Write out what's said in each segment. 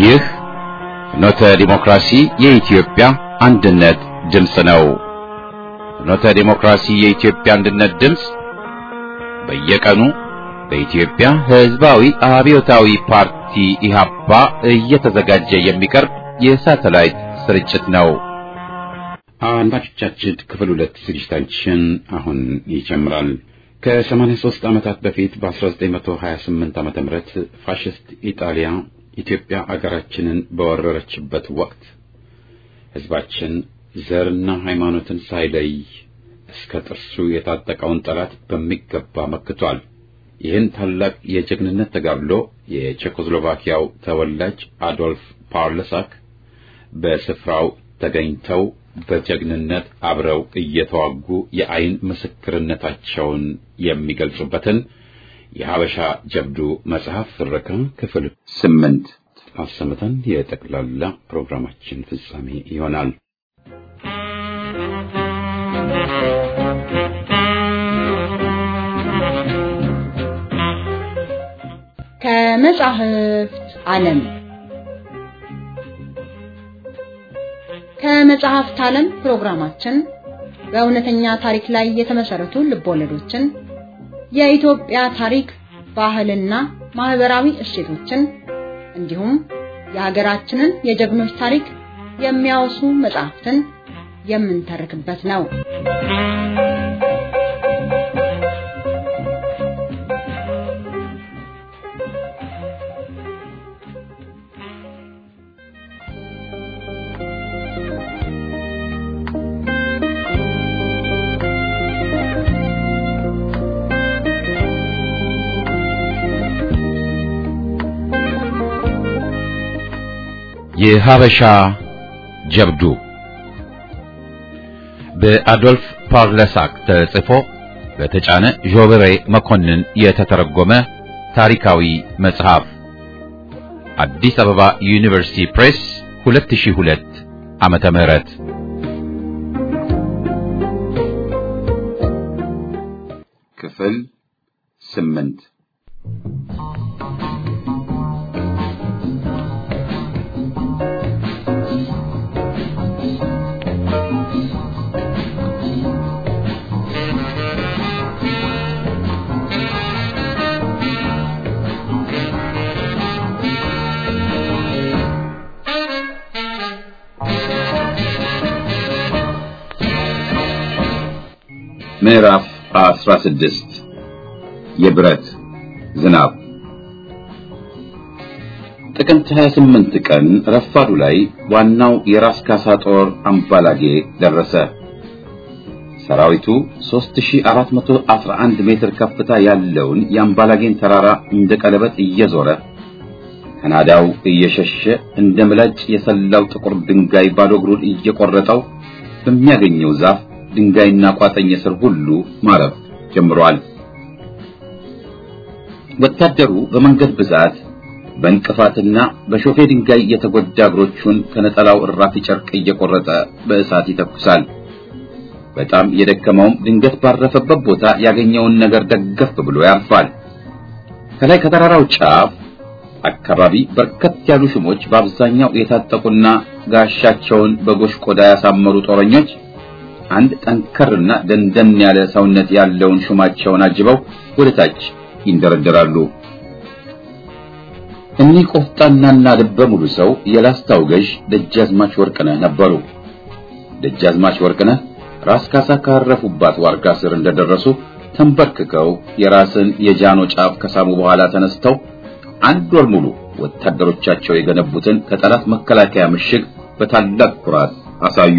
ይህ ፍኖተ ዲሞክራሲ የኢትዮጵያ አንድነት ድምፅ ነው። ፍኖተ ዲሞክራሲ የኢትዮጵያ አንድነት ድምፅ በየቀኑ በኢትዮጵያ ሕዝባዊ አብዮታዊ ፓርቲ ኢህአፓ እየተዘጋጀ የሚቀርብ የሳተላይት ስርጭት ነው። አድማጮቻችን ክፍል ሁለት ዝግጅታችን አሁን ይጀምራል። ከ83 ዓመታት በፊት በ1928 ዓመተ ምህረት ፋሽስት ኢጣሊያ ኢትዮጵያ አገራችንን በወረረችበት ወቅት ሕዝባችን ዘርና ሃይማኖትን ሳይለይ እስከ ጥርሱ የታጠቀውን ጠላት በሚገባ መክቷል። ይህን ታላቅ የጀግንነት ተጋድሎ የቼኮስሎቫኪያው ተወላጅ አዶልፍ ፓርለሳክ በስፍራው ተገኝተው በጀግንነት አብረው እየተዋጉ የአይን ምስክርነታቸውን የሚገልጹበትን የሀበሻ ጀብዱ መጽሐፍ ፍረካ ክፍል ስምንት አሰምተን የጠቅላላ ፕሮግራማችን ፍጻሜ ይሆናል። ከመጻሕፍት ዓለም ከመጽሐፍት ዓለም ፕሮግራማችን በእውነተኛ ታሪክ ላይ የተመሰረቱ ልቦለዶችን፣ የኢትዮጵያ ታሪክ፣ ባህልና ማህበራዊ እሴቶችን እንዲሁም የሀገራችንን የጀግኖች ታሪክ የሚያወሱ መጽሐፍትን የምንተርክበት ነው። የሀበሻ ጀብዱ በአዶልፍ ፓርለሳክ ተጽፎ በተጫነ ዦብሬ መኮንን የተተረጎመ ታሪካዊ መጽሐፍ አዲስ አበባ ዩኒቨርሲቲ ፕሬስ 2002 ዓመተ ምህረት ክፍል ስምንት ምዕራፍ 16 የብረት ዝናብ ጥቅምት 28 ቀን ረፋዱ ላይ ዋናው የራስ ካሳ ጦር አምባላጌ ደረሰ። ሰራዊቱ 3411 ሜትር ከፍታ ያለውን የአምባላጌን ተራራ እንደ ቀለበት እየዞረ ከናዳው እየሸሸ እንደ ምላጭ የሰላው ጥቁር ድንጋይ ባዶ እግሩን እየቆረጠው በሚያገኘው ዛፍ ድንጋይና ቋጠኝ ስር ሁሉ ማረፍ ጀምሯል። ወታደሩ በመንገድ ብዛት በእንቅፋትና በሾፌ ድንጋይ የተጎዳ እግሮቹን ከነጠላው እራፊ ጨርቅ እየቆረጠ በእሳት ይተኩሳል። በጣም የደከመውም ድንገት ባረፈበት ቦታ ያገኘውን ነገር ደገፍ ብሎ ያርፋል። ከላይ ከተራራው ጫፍ አካባቢ በርከት ያሉ ሹሞች በአብዛኛው የታጠቁና ጋሻቸውን በጎሽ ቆዳ ያሳመሩ ጦረኞች አንድ ጠንከርና ደንደን ያለ ሰውነት ያለውን ሹማቸውን አጅበው ወደ ታች ይንደረደራሉ። እኒህ ቆፍጣናና ልበ ሙሉ ሰው የላስታው ገዥ ደጃዝማች ወርቅነህ ነበሩ። ደጃዝማች ወርቅነህ ራስ ካሳ ካረፉባት ዋርጋ ስር እንደደረሱ ተንበርክከው የራስን የጃኖ ጫፍ ከሳሙ በኋላ ተነስተው አንድ ወር ሙሉ ወታደሮቻቸው የገነቡትን ከጠላት መከላከያ ምሽግ በታላቅ ኩራት አሳዩ።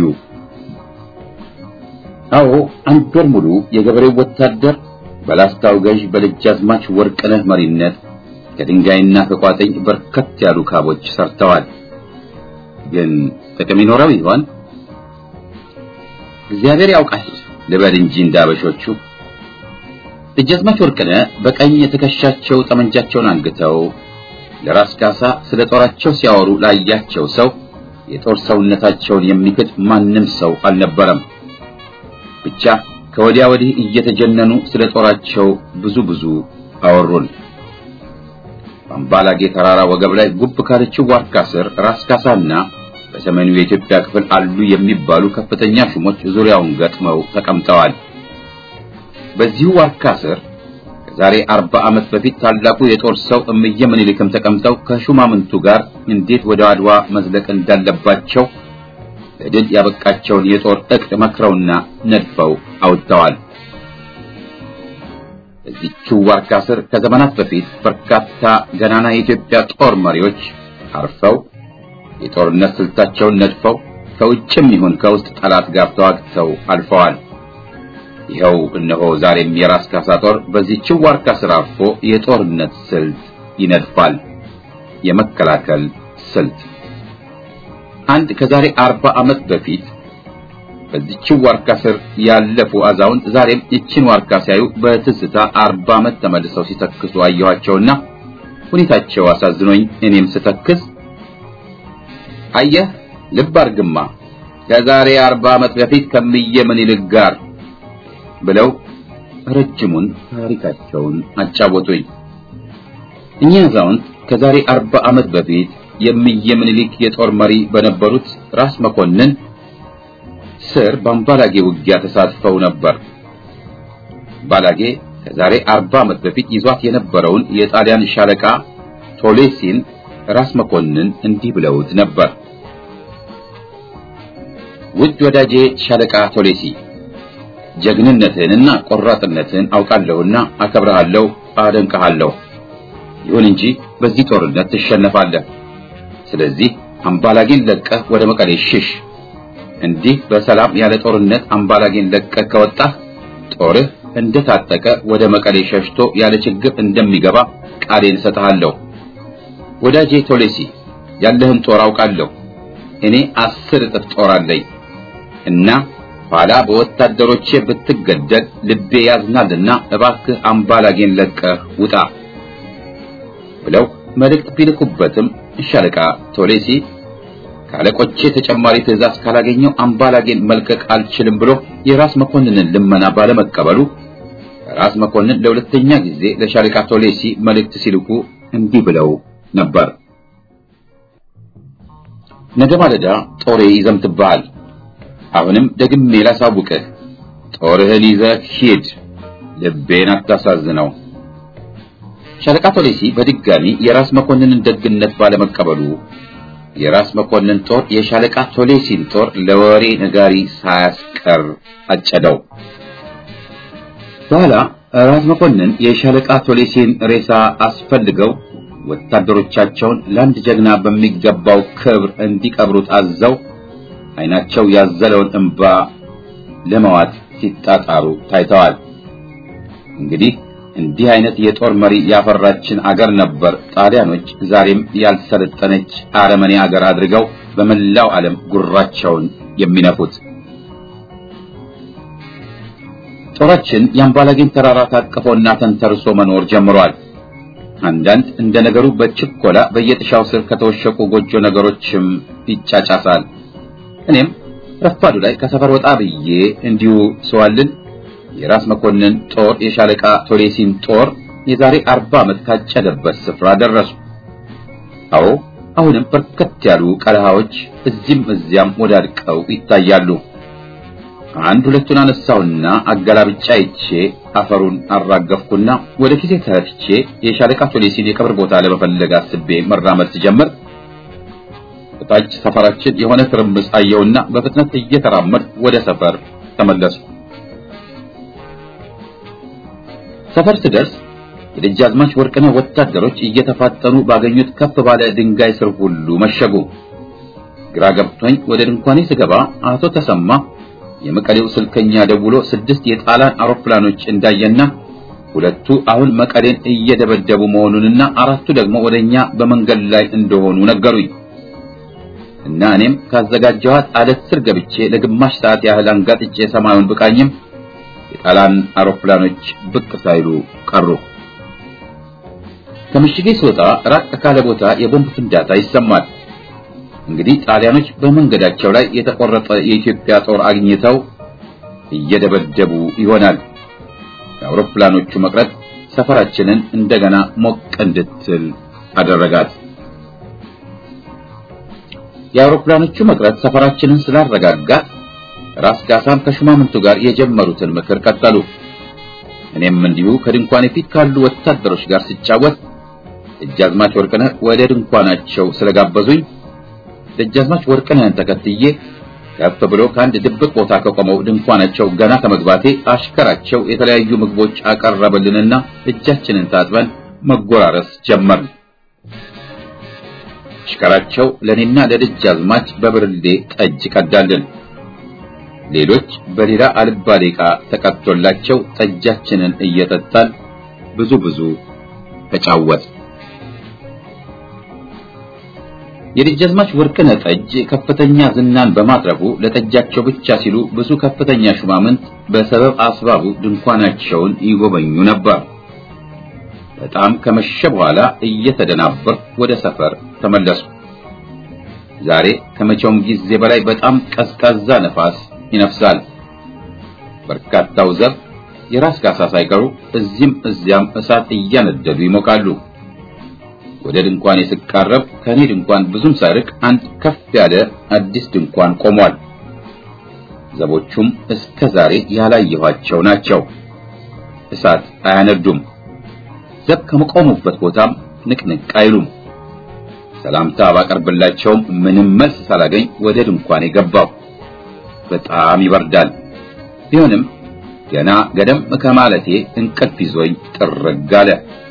አዎ አንድ ወር ሙሉ የገበሬው ወታደር በላስታው ገዥ በደጃዝማች ወርቅነህ መሪነት ከድንጋይና ከቋጠኝ በርከት ያሉ ካቦች ሰርተዋል። ግን ጥቅም ይኖረው ይሆን? እግዚአብሔር ያውቃል ልበል እንጂ እንዳበሾቹ። ደጃዝማች ወርቅነህ በቀኝ የትከሻቸው ጠመንጃቸውን አንግተው ለራስ ካሳ ስለ ጦራቸው ሲያወሩ ላያቸው ሰው የጦር ሰውነታቸውን የሚክድ ማንም ሰው አልነበረም። ብቻ ከወዲያ ወዲህ እየተጀነኑ ስለ ጦራቸው ብዙ ብዙ አወሩን። በአምባላጌ ተራራ ወገብ ላይ ጉብ ካለችው ዋርካ ስር ራስ ካሳና በሰሜኑ የኢትዮጵያ ክፍል አሉ የሚባሉ ከፍተኛ ሹሞች ዙሪያውን ገጥመው ተቀምጠዋል። በዚሁ ዋርካ ስር ከዛሬ አርባ ዓመት በፊት ታላቁ የጦር ሰው እምዬ ምኒልክም ተቀምጠው ከሹማምንቱ ጋር እንዴት ወደ አድዋ መዝለቅ እንዳለባቸው ለድል ያበቃቸውን የጦር ዕቅድ መክረውና ነድፈው አውጥተዋል። በዚህችው ዋርካ ስር ከዘመናት በፊት በርካታ ገናና የኢትዮጵያ ጦር መሪዎች አርፈው የጦርነት ስልታቸውን ነድፈው ከውጭም ይሁን ከውስጥ ጠላት ጋር ተዋግተው አልፈዋል። ይኸው እነሆ ዛሬም የራስ ካሳ ጦር በዚህችው ዋርካ ስር አርፎ የጦርነት ስልት ይነድፋል። የመከላከል ስልት አንድ ከዛሬ አርባ ዓመት በፊት በዚህችው ዋርካ ስር ያለፉ አዛውንት ዛሬም ይችን ዋርካ ሲያዩ በትዝታ አርባ ዓመት ተመልሰው ሲተክሱ አየኋቸውና ሁኔታቸው አሳዝኖኝ እኔም ስተክስ አየህ ልብ አርግማ ከዛሬ አርባ ዓመት በፊት ከምዬ ምኒልክ ጋር ብለው ረጅሙን ታሪካቸውን አጫወቱኝ። እኚህ አዛውንት ከዛሬ አርባ ዓመት በፊት የምዬ ምኒልክ የጦር መሪ በነበሩት ራስ መኮንን ስር በአምባላጌ ውጊያ ተሳትፈው ነበር። አምባላጌ ከዛሬ አርባ ዓመት በፊት ይዟት የነበረውን የጣሊያን ሻለቃ ቶሌሲን ራስ መኮንን እንዲህ ብለውት ነበር። ውድ ወዳጄ ሻለቃ ቶሌሲ ጀግንነትህንና ቆራጥነትህን አውቃለሁና አከብረሃለሁ፣ አደንቀሃለሁ። ይሁን እንጂ በዚህ ጦርነት ትሸነፋለህ። ስለዚህ አምባላጌን ለቀህ ወደ መቀሌ ሽሽ። እንዲህ በሰላም ያለ ጦርነት አምባላጌን ለቀህ ከወጣህ ጦርህ እንደታጠቀ ወደ መቀሌ ሸሽቶ ያለ ችግር እንደሚገባ ቃሌን እሰጥሃለሁ። ወዳጄ ቶሌሲ ያለህን ጦር አውቃለሁ። እኔ አስር እጥፍ ጦር አለኝ እና ኋላ በወታደሮቼ ብትገደል ልቤ ያዝናልና እባክህ አምባላጌን ለቀህ ውጣ ብለው መልእክት ቢልኩበትም ሻለቃ ቶሌሲ ካለቆቼ ተጨማሪ ትዕዛዝ ካላገኘው አምባላጌን መልቀቅ አልችልም ብሎ የራስ መኮንንን ልመና ባለመቀበሉ ራስ መኮንን ለሁለተኛ ጊዜ ለሻለቃ ቶሌሲ መልእክት ሲልኩ እንዲህ ብለው ነበር። ነገ ማለዳ ጦሬ ይዘምትብሃል። አሁንም ደግሜ ላሳውቅህ፣ ጦርህን ይዘህ ሂድ፣ ልቤን አታሳዝነው። ሻለቃ ቶሌሲ በድጋሚ የራስ መኮንንን ደግነት ባለመቀበሉ የራስ መኮንን ጦር የሻለቃ ቶሌሲን ጦር ለወሬ ነጋሪ ሳያስቀር አጨደው። በኋላ ራስ መኮንን የሻለቃ ቶሌሲን ሬሳ አስፈልገው ወታደሮቻቸውን ለአንድ ጀግና በሚገባው ክብር እንዲቀብሩት አዘው ዓይናቸው ያዘለውን እንባ ለመዋጥ ሲጣጣሩ ታይተዋል። እንግዲህ እንዲህ አይነት የጦር መሪ ያፈራችን አገር ነበር ጣሊያኖች ዛሬም ያልሰለጠነች አረመኔ አገር አድርገው በመላው ዓለም ጉራቸውን የሚነፉት። ጦራችን የአምባላጌን ተራራ ታቅፎና ተንተርሶ መኖር ጀምሯል። አንዳንድ እንደ ነገሩ በችኮላ በየጥሻው ስር ከተወሸቁ ጎጆ ነገሮችም ይጫጫሳል። እኔም ረፋዱ ላይ ከሰፈር ወጣ ብዬ እንዲሁ ሰዋልን የራስ መኮንን ጦር የሻለቃ ቶሌሲን ጦር የዛሬ አርባ ዓመት ካጨደበት ስፍራ ደረሱ። አዎ አሁንም በርከት ያሉ ቀለሃዎች እዚህም እዚያም ወዳድቀው ይታያሉ። አንድ ሁለቱን አነሳውና አገላብጫ ይቼ አፈሩን አራገፍኩና ወደ ፊቴ ተፍቼ የሻለቃ ቶሌሲን የቀብር ቦታ ለመፈለግ አስቤ መራመድ ስጀምር በታች ሰፈራችን የሆነ ትርምስ አየውና በፍጥነት እየተራመድ ወደ ሰፈር ተመለሱ። ሰፈር ስደርስ የደጃዝማች ወርቅነህ ወታደሮች እየተፋጠኑ ባገኙት ከፍ ባለ ድንጋይ ስር ሁሉ መሸጉ። ግራ ገብቶኝ ወደ ድንኳኔ ስገባ አቶ ተሰማ የመቀሌው ስልከኛ ደውሎ ስድስት የጣሊያን አውሮፕላኖች እንዳየና ሁለቱ አሁን መቀሌን እየደበደቡ መሆኑንና አራቱ ደግሞ ወደኛ በመንገድ ላይ እንደሆኑ ነገሩኝ እና እኔም ካዘጋጀኋት አለት ስር ገብቼ ለግማሽ ሰዓት ያህል አንጋጥጬ ሰማዩን ብቃኝም የጣሊያን አውሮፕላኖች ብቅ ሳይሉ ቀሩ። ከምሽጌ ስወጣ ራቅ ካለ ቦታ የቦምብ ፍንዳታ ይሰማል። እንግዲህ ጣሊያኖች በመንገዳቸው ላይ የተቆረጠ የኢትዮጵያ ጦር አግኝተው እየደበደቡ ይሆናል። የአውሮፕላኖቹ መቅረት ሰፈራችንን እንደገና ሞቅ እንድትል አደረጋት። የአውሮፕላኖቹ መቅረት ሰፈራችንን ስላረጋጋት ራስ ጋሳም ከሹማምንቱ ጋር የጀመሩትን ምክር ቀጠሉ። እኔም እንዲሁ ከድንኳኔ ፊት ካሉ ወታደሮች ጋር ስጫወት ደጃዝማች ወርቅነህ ወደ ድንኳናቸው ስለጋበዙኝ ደጃዝማች ወርቅነህን ተከትዬ ከፍ ብሎ ከአንድ ድብቅ ቦታ ከቆመው ድንኳናቸው ገና ከመግባቴ አሽከራቸው የተለያዩ ምግቦች አቀረበልንና እጃችንን ታጥበን መጎራረስ ጀመርን። አሽከራቸው ለኔና ለደጃዝማች በብርሌ ጠጅ ቀዳልን። ሌሎች በሌላ አልባሌ ዕቃ ተቀጥቶላቸው ጠጃችንን እየጠጣን ብዙ ብዙ ተጫወት። የደጃዝማች ወርቅነህ ጠጅ ከፍተኛ ዝናን በማትረፉ ለጠጃቸው ብቻ ሲሉ ብዙ ከፍተኛ ሹማምንት በሰበብ አስባቡ ድንኳናቸውን ይጎበኙ ነበር። በጣም ከመሸ በኋላ እየተደናበርኩ ወደ ሰፈር ተመለሱ። ዛሬ ከመቼውም ጊዜ በላይ በጣም ቀዝቃዛ ነፋስ ይነፍሳል። በርካታው ዘብ የራስ ካሳ ሳይቀሩ እዚህም እዚያም እሳት እያነደዱ ይሞቃሉ። ወደ ድንኳን ስቃረብ ከኔ ድንኳን ብዙም ሳይርቅ አንድ ከፍ ያለ አዲስ ድንኳን ቆሟል። ዘቦቹም እስከ ዛሬ ያላየኋቸው ናቸው። እሳት አያነዱም። ዘብ ከመቆሙበት ቦታም ንቅንቅ አይሉም። ሰላምታ ባቀርብላቸውም ምንም መልስ ሳላገኝ ወደ ድንኳን ገባሁ። በጣም ይበርዳል። ቢሆንም ገና ገደም ከማለቴ እንቅልፍ ይዞኝ ጥርግ አለ።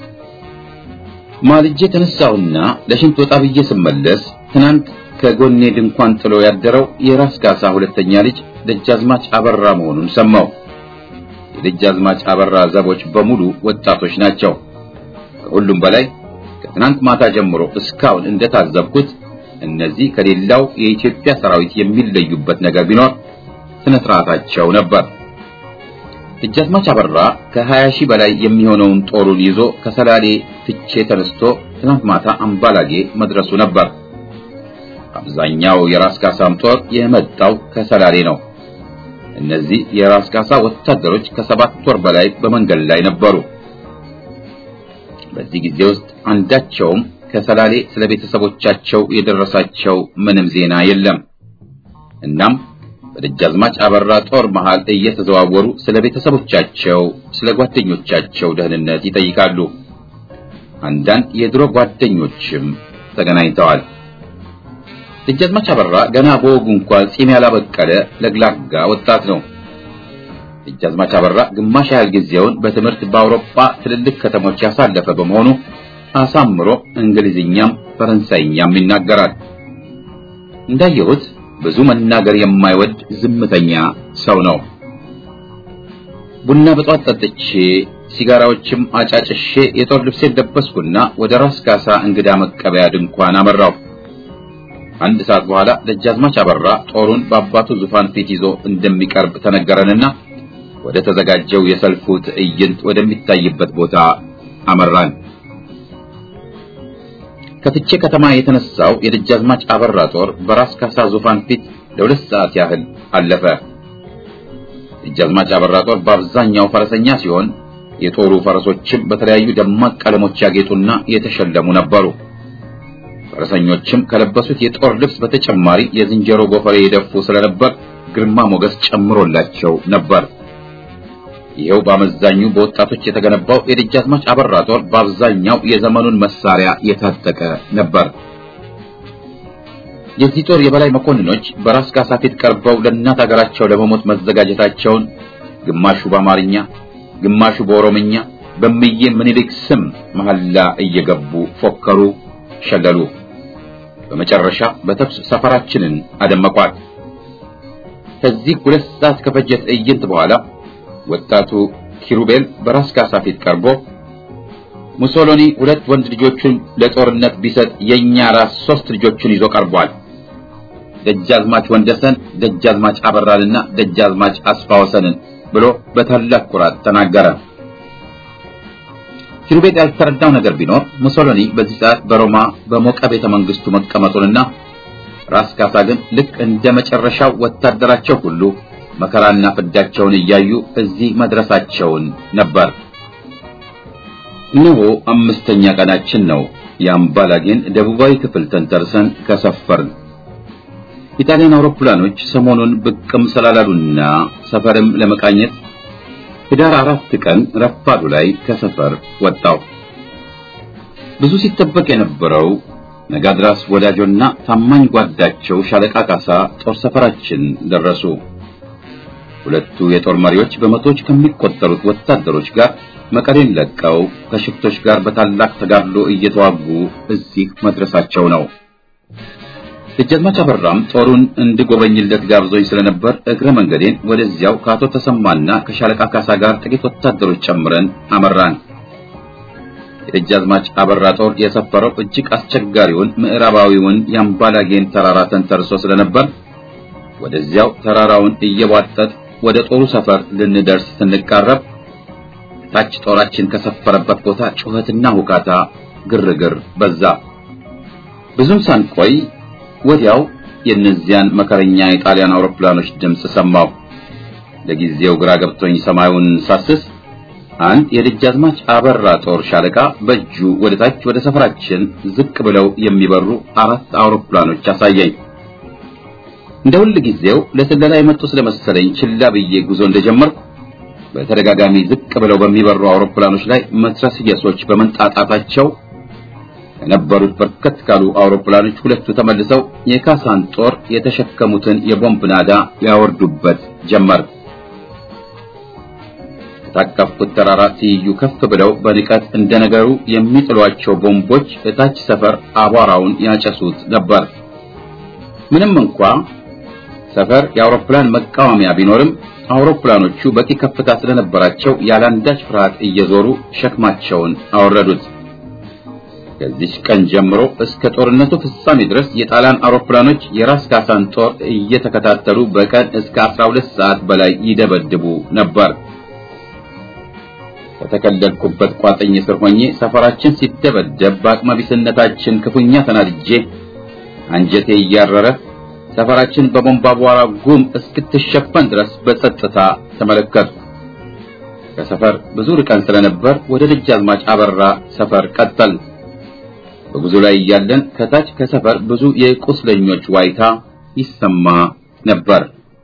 ማልጄ ተነሳሁና ለሽንት ወጣ ብዬ ስመለስ ትናንት ከጎኔ ድንኳን ጥሎ ያደረው የራስ ካሳ ሁለተኛ ልጅ ደጃዝማች አበራ መሆኑን ሰማሁ። የደጃዝማች አበራ ዘቦች በሙሉ ወጣቶች ናቸው። ከሁሉም በላይ ከትናንት ማታ ጀምሮ እስካሁን እንደታዘብኩት እነዚህ ከሌላው የኢትዮጵያ ሰራዊት የሚለዩበት ነገር ቢኖር ስነ ስርዓታቸው ነበር። ደጃዝማች አበራ ከሀያ ሺህ በላይ የሚሆነውን ጦሩን ይዞ ከሰላሌ ፍቼ ተነስቶ ትናንት ማታ አምባላጌ መድረሱ ነበር። አብዛኛው የራስ ካሳም ጦር የመጣው ከሰላሌ ነው። እነዚህ የራስ ካሳ ወታደሮች ከሰባት ወር በላይ በመንገድ ላይ ነበሩ። በዚህ ጊዜ ውስጥ አንዳቸውም ከሰላሌ ስለ ቤተሰቦቻቸው የደረሳቸው ምንም ዜና የለም። እናም በደጃዝማች አበራ ጦር መሃል እየተዘዋወሩ ስለ ቤተሰቦቻቸው፣ ስለ ጓደኞቻቸው ደህንነት ይጠይቃሉ። አንዳንድ የድሮ ጓደኞችም ተገናኝተዋል። ደጃዝማች አበራ ገና በወጉ እንኳን ጺም ያላበቀለ ለግላጋ ወጣት ነው። ደጃዝማች አበራ ግማሽ ያህል ጊዜውን በትምህርት በአውሮፓ ትልልቅ ከተሞች ያሳለፈ በመሆኑ አሳምሮ እንግሊዝኛም ፈረንሳይኛም ይናገራል። እንዳየሁት ብዙ መናገር የማይወድ ዝምተኛ ሰው ነው። ቡና በጧት ጠጥቼ ሲጋራዎችም አጫጭሼ የጦር ልብሴን ለበስኩና ወደ ራስ ካሳ እንግዳ መቀበያ ድንኳን አመራው። አንድ ሰዓት በኋላ ደጃዝማች አበራ ጦሩን በአባቱ ዙፋን ፊት ይዞ እንደሚቀርብ ተነገረንና ወደ ተዘጋጀው የሰልፉ ትዕይንት ወደሚታይበት ቦታ አመራን። ከፍቼ ከተማ የተነሳው የደጃዝማች አበራ ጦር በራስ ካሳ ዙፋን ፊት ለሁለት ሰዓት ያህል አለፈ። ደጃዝማች አበራ ጦር በአብዛኛው ፈረሰኛ ሲሆን የጦሩ ፈረሶችም በተለያዩ ደማቅ ቀለሞች ያጌጡና የተሸለሙ ነበሩ። ፈረሰኞችም ከለበሱት የጦር ልብስ በተጨማሪ የዝንጀሮ ጎፈሬ የደፉ ስለነበር ግርማ ሞገስ ጨምሮላቸው ነበር። ይኸው በአመዛኙ በወጣቶች የተገነባው የደጃዝማች አበራ ጦር በአብዛኛው የዘመኑን መሳሪያ የታጠቀ ነበር። የዚህ ጦር የበላይ መኮንኖች በራስ ካሳ ፊት ቀርበው ለእናት ሀገራቸው ለመሞት መዘጋጀታቸውን ግማሹ በአማርኛ ግማሹ በኦሮምኛ በምዬ ምኒልክ ስም መሐላ እየገቡ ፎከሩ፣ ሸለሉ። በመጨረሻ በተኩስ ሰፈራችንን አደመቋት። ከዚህ ሁለት ሰዓት ከፈጀ ትዕይንት በኋላ ወጣቱ ኪሩቤል በራስ ካሳ ፊት ቀርቦ ሙሶሎኒ ሁለት ወንድ ልጆቹን ለጦርነት ቢሰጥ የኛ ራስ ሶስት ልጆቹን ይዞ ቀርቧል። ደጃዝማች ወንደሰን፣ ደጃዝማች አበራንና ደጃዝማች አስፋወሰንን ብሎ በታላቅ ኩራት ተናገረ። ኪሩቤል ያልተረዳው ነገር ቢኖር ሙሶሎኒ በዚህ ሰዓት በሮማ በሞቀ ቤተ መንግስቱ መቀመጡንና ራስ ካሳ ግን ልክ እንደ መጨረሻው ወታደራቸው ሁሉ መከራና ፍዳቸውን እያዩ እዚህ መድረሳቸውን ነበር። እነሆ አምስተኛ ቀናችን ነው የአምባላጌን ደቡባዊ ክፍል ተንተርሰን ከሰፈርን። ኢጣሊያን አውሮፕላኖች ሰሞኑን ብቅም ስላላሉና ሰፈርም ለመቃኘት ህዳር አራት ቀን ረፋዱ ላይ ከሰፈር ወጣው። ብዙ ሲጠበቅ የነበረው ነጋድራስ ወዳጆና ታማኝ ጓዳቸው ሻለቃ ካሳ ጦር ሰፈራችን ደረሱ። ሁለቱ የጦር መሪዎች በመቶዎች ከሚቆጠሩት ወታደሮች ጋር መቀሌን ለቀው ከሽፍቶች ጋር በታላቅ ተጋድሎ እየተዋጉ እዚህ መድረሳቸው ነው። ደጃዝማች አበራም ጦሩን እንድጎበኝለት ጋብዞኝ ስለነበር እግረ መንገዴን ወደዚያው ከአቶ ተሰማና ከሻለቃ ካሳ ጋር ጥቂት ወታደሮች ጨምረን አመራን። የደጃዝማች አበራ ጦር የሰፈረው እጅግ አስቸጋሪውን ምዕራባዊውን የአምባላጌን ተራራ ተንተርሶ ስለነበር ወደዚያው ተራራውን እየቧጠጥ ወደ ጦሩ ሰፈር ልንደርስ ስንቃረብ ታች ጦራችን ከሰፈረበት ቦታ ጩኸትና ሁካታ፣ ግርግር በዛ። ብዙም ሳንቆይ ወዲያው የእነዚያን መከረኛ የጣሊያን አውሮፕላኖች ድምፅ ሰማሁ። ለጊዜው ግራ ገብቶኝ ሰማዩን ሳስስ አንድ የደጃዝማች አበራ ጦር ሻለቃ በእጁ ወደ ታች ወደ ሰፈራችን ዝቅ ብለው የሚበሩ አራት አውሮፕላኖች አሳየኝ። እንደ ሁል ጊዜው ለስለላ የመጡ ስለመሰለኝ ችላ ብዬ ጉዞ እንደጀመርኩ በተደጋጋሚ ዝቅ ብለው በሚበሩ አውሮፕላኖች ላይ መትረየሶች በመንጣጣታቸው ከነበሩት በርከት ካሉ አውሮፕላኖች ሁለቱ ተመልሰው የካሳን ጦር የተሸከሙትን የቦምብ ናዳ ያወርዱበት ጀመር። የታቀፍኩት ተራራ ትይዩ ከፍ ብለው በንቀት እንደነገሩ የሚጥሏቸው ቦምቦች እታች ሰፈር አቧራውን ያጨሱት ነበር። ምንም እንኳ ሰፈር የአውሮፕላን መቃወሚያ ቢኖርም አውሮፕላኖቹ በቂ ከፍታ ስለነበራቸው ያላንዳች ፍርሃት እየዞሩ ሸክማቸውን አወረዱት። ከዚች ቀን ጀምሮ እስከ ጦርነቱ ፍጻሜ ድረስ የጣሊያን አውሮፕላኖች የራስ ካሳን ጦር እየተከታተሉ በቀን እስከ 12 ሰዓት በላይ ይደበድቡ ነበር። ከተከለልኩበት ቋጥኝ ስር ሆኜ ሰፈራችን ሲደበደብ በአቅመቢስነታችን ክፉኛ ተናድጄ አንጀቴ እያረረ ሰፈራችን በቦምብ አቧራ ጉም እስክትሸፈን ድረስ በጸጥታ ተመለከትኩ። ከሰፈር ብዙ ርቀን ስለነበር ወደ ደጃዝማች አበራ ሰፈር ቀጠል። በጉዞ ላይ እያለን ከታች ከሰፈር ብዙ የቁስለኞች ዋይታ ይሰማ ነበር።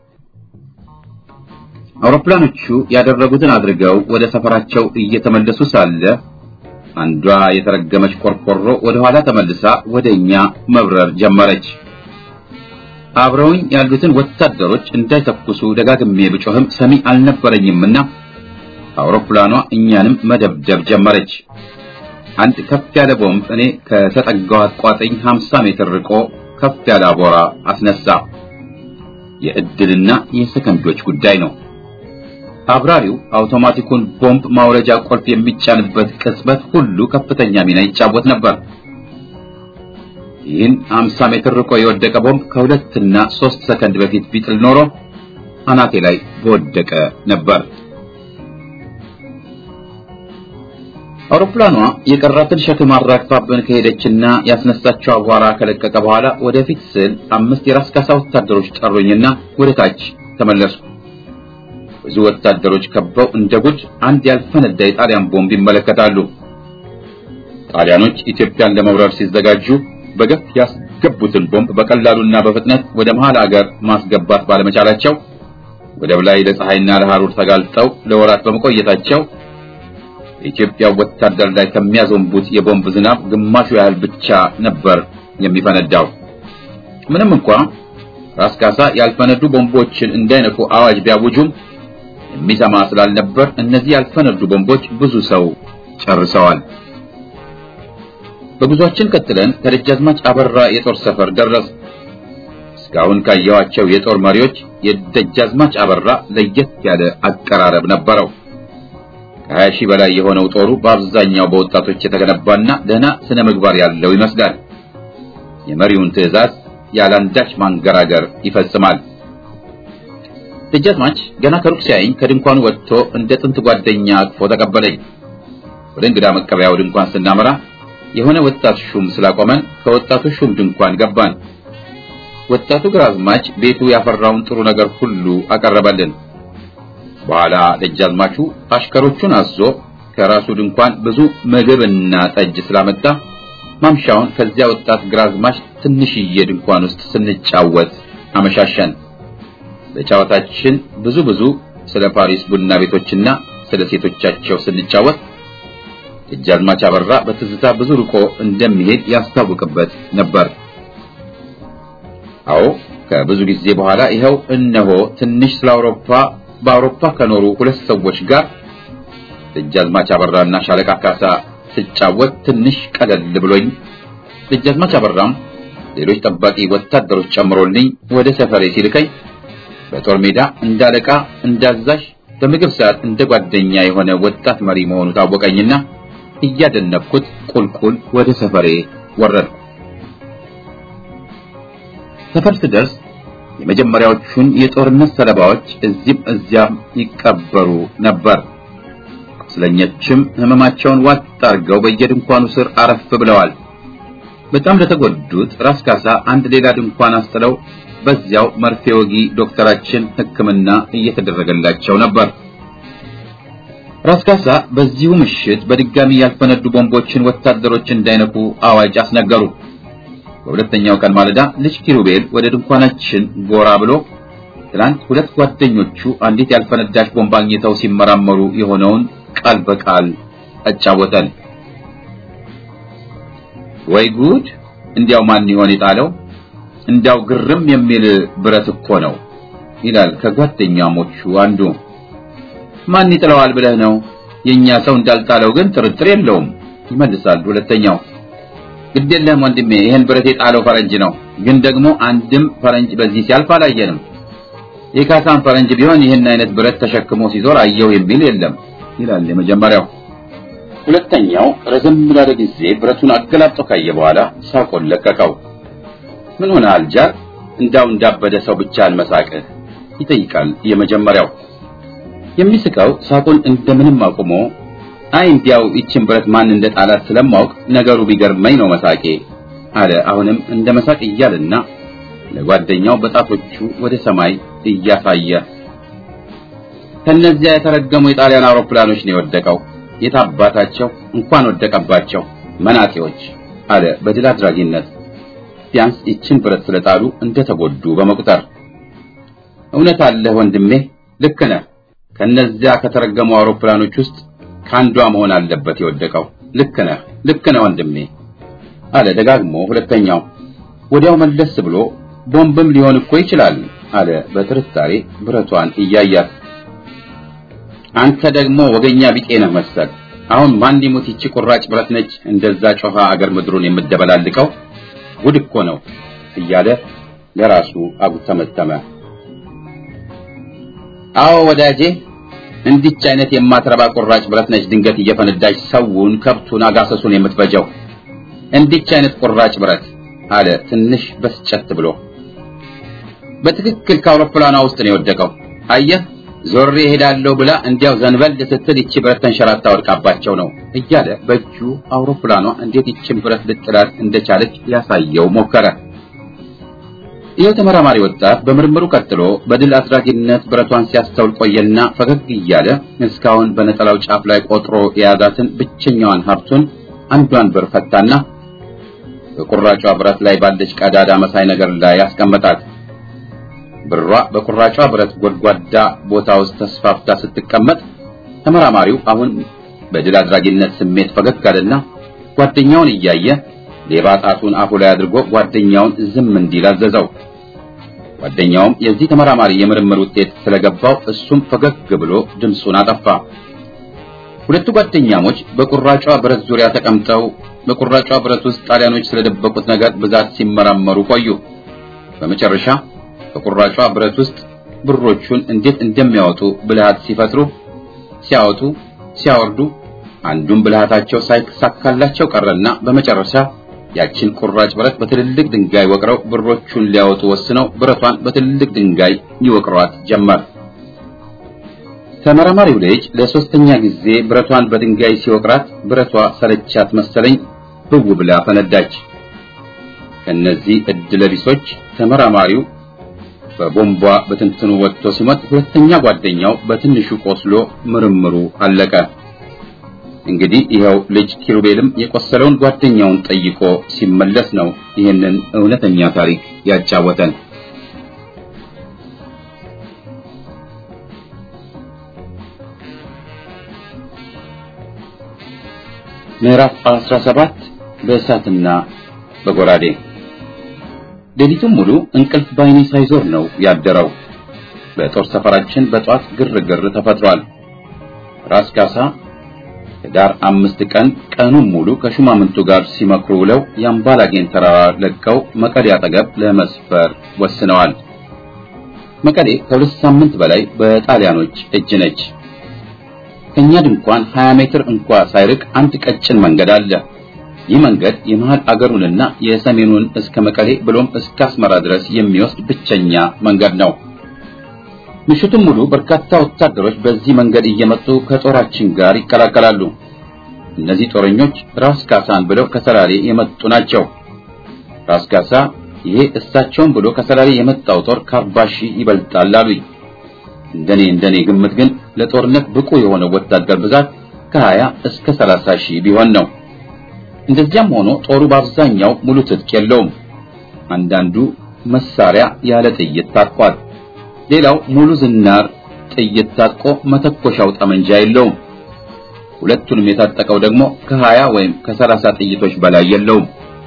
አውሮፕላኖቹ ያደረጉትን አድርገው ወደ ሰፈራቸው እየተመለሱ ሳለ አንዷ የተረገመች ቆርቆሮ ወደ ኋላ ተመልሳ ወደኛ መብረር ጀመረች። አብረውኝ ያሉትን ወታደሮች እንዳይተኩሱ ደጋግሜ ብጮህም ሰሚ አልነበረኝምና አውሮፕላኗ እኛንም መደብደብ ጀመረች። አንድ ከፍ ያለ ቦምብ እኔ ከተጠጋኋት ቋጥኝ 50 ሜትር ርቆ ከፍ ያለ አቧራ አስነሳ። የእድልና የሰከንዶች ጉዳይ ነው። አብራሪው አውቶማቲኩን ቦምብ ማውረጃ ቁልፍ የሚጫንበት ቅጽበት ሁሉ ከፍተኛ ሚና ይጫወት ነበር። ይህን 50 ሜትር ርቆ የወደቀ ቦምብ ከሁለትና ሶስት ሰከንድ በፊት ቢጥል ኖሮ አናቴ ላይ በወደቀ ነበር። አውሮፕላኗ የቀራትን ሸክም አራግፋብን ከሄደችና ያስነሳቸው አቧራ ከለቀቀ በኋላ ወደፊት ስል አምስት የራስ ካሳ ወታደሮች ጠሩኝና ወደ ታች ተመለስኩ። ብዙ ወታደሮች ከበው እንደ ጉድ አንድ ያልፈነዳ የጣሊያን ቦምብ ይመለከታሉ። ጣሊያኖች ኢትዮጵያን ለመውረር ሲዘጋጁ በገፍ ያስገቡትን ቦምብ በቀላሉና በፍጥነት ወደ መሃል አገር ማስገባት ባለመቻላቸው ወደብ ላይ ለፀሐይና ለሐሩር ተጋልጠው ለወራት በመቆየታቸው የኢትዮጵያ ወታደር ላይ ከሚያዘንቡት የቦምብ ዝናብ ግማሹ ያህል ብቻ ነበር የሚፈነዳው። ምንም እንኳ ራስ ካሳ ያልፈነዱ ቦምቦችን እንዳይነኩ አዋጅ ቢያውጁም የሚሰማ ስላልነበር እነዚህ ያልፈነዱ ቦምቦች ብዙ ሰው ጨርሰዋል። በጉዟችን ቀጥለን ከደጃዝማች አበራ የጦር ሰፈር ደረስ። እስካሁን ካየኋቸው የጦር መሪዎች የደጃዝማች አበራ ለየት ያለ አቀራረብ ነበረው። ከሀያ ሺህ በላይ የሆነው ጦሩ በአብዛኛው በወጣቶች የተገነባና ደህና ስነ ምግባር ያለው ይመስላል። የመሪውን ትዕዛዝ ያላንዳች ማንገራገር ይፈጽማል። ደጃዝማች ገና ከሩቅ ሲያየኝ ከድንኳኑ ወጥቶ እንደ ጥንት ጓደኛ አቅፎ ተቀበለኝ። ወደ እንግዳ መቀበያው ድንኳን ስናመራ የሆነ ወጣት ሹም ስላቆመን ከወጣቱ ሹም ድንኳን ገባን። ወጣቱ ግራዝማች ቤቱ ያፈራውን ጥሩ ነገር ሁሉ አቀረበልን። በኋላ ደጃዝማቹ አሽከሮቹን አዞ ከራሱ ድንኳን ብዙ ምግብና ጠጅ ስላመጣ ማምሻውን ከዚያ ወጣት ግራዝማች ትንሽዬ ድንኳን ውስጥ ስንጫወት አመሻሸን። በጨዋታችን ብዙ ብዙ ስለ ፓሪስ ቡና ቤቶችና ስለ ሴቶቻቸው ስንጫወት ደጃዝማች አበራ በትዝታ ብዙ ርቆ እንደሚሄድ ያስታውቅበት ነበር። አዎ ከብዙ ጊዜ በኋላ ይኸው እነሆ ትንሽ ስለ አውሮፓ በአውሮፓ ከኖሩ ሁለት ሰዎች ጋር ደጃዝማች አበራና ሻለቃ ካሳ ስጫወት ትንሽ ቀለል ብሎኝ ደጃዝማች አበራም ሌሎች ጠባቂ ወታደሮች ጨምሮልኝ ወደ ሰፈሬ ሲልከኝ በጦር ሜዳ እንዳለቃ እንዳዛዥ በምግብ ሰዓት እንደ ጓደኛ የሆነ ወጣት መሪ መሆኑ ታወቀኝና እያደነቅኩት ቁልቁል ወደ ሰፈሬ ወረድኩ። ሰፈር ስደርስ የመጀመሪያዎቹን የጦርነት ሰለባዎች እዚህም እዚያም ይቀበሩ ነበር። ቁስለኞችም ህመማቸውን ዋጥ አድርገው በየድንኳኑ ስር አረፍ ብለዋል። በጣም ለተጎዱት ራስ ካሳ አንድ ሌላ ድንኳን አስጥለው በዚያው መርፌ ወጊ ዶክተራችን ሕክምና እየተደረገላቸው ነበር። ራስ ካሳ በዚሁ ምሽት በድጋሚ ያልፈነዱ ቦምቦችን ወታደሮች እንዳይነኩ አዋጅ አስነገሩ። በሁለተኛው ቀን ማለዳ ልጅ ኪሩቤል ወደ ድንኳናችን ጎራ ብሎ ትናንት ሁለት ጓደኞቹ አንዲት ያልፈነዳች ቦምብ አግኝተው ሲመራመሩ የሆነውን ቃል በቃል አጫወተን። ወይ ጉድ! እንዲያው ማን ይሆን የጣለው? እንዲያው ግርም የሚል ብረት እኮ ነው ይላል ከጓደኛሞቹ አንዱ። ማን ይጥለዋል ብለህ ነው? የኛ ሰው እንዳልጣለው ግን ጥርጥር የለውም ይመልሳል ሁለተኛው። ግድ የለህም ወንድሜ፣ ይህን ብረት የጣለው ፈረንጅ ነው። ግን ደግሞ አንድም ፈረንጅ በዚህ ሲያልፍ አላየንም። የካሳን ፈረንጅ ቢሆን ይህን አይነት ብረት ተሸክሞ ሲዞር አየው የሚል የለም ይላል የመጀመሪያው። ሁለተኛው ረዘም ላለ ጊዜ ብረቱን አገላብጦ ካየ በኋላ ሳቆን ለቀቀው። ምን ሆነ አልጃር? እንዳው እንዳበደ ሰው ብቻ አልመሳቅህ ይጠይቃል የመጀመሪያው። የሚስቀው ሳቁን እንደምንም አቁሞ አይ እንዲያው ይችን ብረት ማን እንደ ጣላት ስለማውቅ ነገሩ ቢገርመኝ ነው መሳቄ አለ። አሁንም እንደ መሳቅ እያልና ለጓደኛው በጣቶቹ ወደ ሰማይ እያሳየ ከነዚያ የተረገሙ የጣሊያን አውሮፕላኖች ነው የወደቀው። የታባታቸው እንኳን ወደቀባቸው መናጤዎች አለ በድል አድራጊነት ቢያንስ ይችን ብረት ስለጣሉ እንደተጎዱ በመቁጠር እውነት አለህ ወንድሜ፣ ልክ ነህ። ከነዚያ ከተረገሙ አውሮፕላኖች ውስጥ ከአንዷ መሆን አለበት የወደቀው። ልክ ነህ፣ ልክ ነህ ወንድሜ አለ ደጋግሞ ሁለተኛው። ወዲያው መለስ ብሎ ቦምብም ሊሆን እኮ ይችላል አለ በጥርጣሬ ብረቷን እያያት። አንተ ደግሞ ወገኛ ቢጤ ነህ መሰል። አሁን ማን ሊሞት ይቺ ቁራጭ ብረት ነች እንደዛ ጮኻ አገር ምድሩን የምደበላልቀው ጉድ እኮ ነው እያለ ለራሱ አጉተመተመ። አዎ ወዳጄ እንዲች አይነት የማትረባ ቁራጭ ብረት ነች ድንገት እየፈነዳች ሰውን፣ ከብቱን፣ አጋሰሱን የምትፈጀው እንዲች አይነት ቁራጭ ብረት አለ ትንሽ በስጨት ብሎ። በትክክል ከአውሮፕላኗ ውስጥ ነው የወደቀው። አየህ ዞሬ እሄዳለሁ ብላ እንዲያው ዘንበል ስትል ይቺ ብረት ተንሸራታ ወድቃባቸው ነው እያለ በእጁ አውሮፕላኗ እንዴት ይችን ብረት ልጥላት እንደቻለች ሊያሳየው ሞከረ። ይህ ተመራማሪ ወጣት በምርምሩ ቀጥሎ በድል አድራጊነት ብረቷን ሲያስተውል ቆየና ፈገግ እያለ እስካሁን በነጠላው ጫፍ ላይ ቆጥሮ የያዛትን ብቸኛዋን ሀብቱን አንዷን ብር ፈታና በቁራጯ ብረት ላይ ባለች ቀዳዳ መሳይ ነገር ላይ ያስቀመጣት። ብሯ በቁራጯ ብረት ጎድጓዳ ቦታ ውስጥ ተስፋፍታ ስትቀመጥ ተመራማሪው አሁን በድል አድራጊነት ስሜት ፈገግ አለና ጓደኛውን እያየ ሌባ ጣቱን አፉ ላይ አድርጎ ጓደኛውን ዝም እንዲል አዘዘው። ጓደኛውም የዚህ ተመራማሪ የምርምር ውጤት ስለገባው እሱም ፈገግ ብሎ ድምፁን አጠፋ። ሁለቱ ጓደኛሞች በቁራጯ ብረት ዙሪያ ተቀምጠው በቁራጯ ብረት ውስጥ ጣሊያኖች ስለደበቁት ነገር ብዛት ሲመራመሩ ቆዩ። በመጨረሻ በቁራጯ ብረት ውስጥ ብሮቹን እንዴት እንደሚያወጡ ብልሃት ሲፈጥሩ ሲያወጡ ሲያወርዱ አንዱን ብልሃታቸው ሳይሳካላቸው ቀረና በመጨረሻ ያችን ቁራጭ ብረት በትልልቅ ድንጋይ ወቅረው ብሮቹን ሊያወጡ ወስነው ብረቷን በትልልቅ ድንጋይ ይወቅሯት ጀመር። ተመራማሪው ልጅ ለሶስተኛ ጊዜ ብረቷን በድንጋይ ሲወቅራት ብረቷ ሰለቻት መሰለኝ ብው ብላ ፈነዳች። ከነዚህ እድለቢሶች ተመራማሪው በቦምቧ በትንትኑ ወጥቶ ሲሞት፣ ሁለተኛ ጓደኛው በትንሹ ቆስሎ ምርምሩ አለቀ። እንግዲህ ይኸው ልጅ ኪሩቤልም የቆሰለውን ጓደኛውን ጠይቆ ሲመለስ ነው ይህንን እውነተኛ ታሪክ ያጫወተን። ምዕራፍ 17 በእሳትና በጎራዴ ሌሊቱን ሙሉ እንቅልፍ ባይኔ ሳይዞር ነው ያደረው። በጦር ሰፈራችን በጧት ግርግር ተፈጥሯል። ራስ ካሳ ህዳር አምስት ቀን ቀኑን ሙሉ ከሹማምንቱ ጋር ሲመክሩ ውለው የአምባላጌን ተራራ ለቀው መቀሌ አጠገብ ለመስፈር ወስነዋል። መቀሌ ከሁለት ሳምንት በላይ በጣሊያኖች እጅ ነች። ከኛ ድንኳን 20 ሜትር እንኳ ሳይርቅ አንድ ቀጭን መንገድ አለ። ይህ መንገድ የመሃል አገሩንና የሰሜኑን እስከ መቀሌ ብሎም እስከ አስመራ ድረስ የሚወስድ ብቸኛ መንገድ ነው። ምሽቱን ሙሉ በርካታ ወታደሮች በዚህ መንገድ እየመጡ ከጦራችን ጋር ይቀላቀላሉ። እነዚህ ጦረኞች ራስ ካሳን ብለው ከሰላሌ የመጡ ናቸው። ራስ ካሳ ይሄ እሳቸውን ብሎ ከሰላሌ የመጣው ጦር ከአርባ ሺህ ይበልጣል አሉኝ። እንደኔ እንደኔ ግምት ግን ለጦርነት ብቁ የሆነ ወታደር ብዛት ከ20 እስከ 30 ሺህ ቢሆን ነው። እንደዚያም ሆኖ ጦሩ በአብዛኛው ሙሉ ትጥቅ የለውም። አንዳንዱ መሳሪያ ያለ ጥይት ታጥቋል። ሌላው ሙሉ ዝናር ጥይት ታጥቆ መተኮሻው ጠመንጃ የለውም። ሁለቱንም የታጠቀው ደግሞ ከ20 ወይም ከ30 ጥይቶች በላይ የለውም።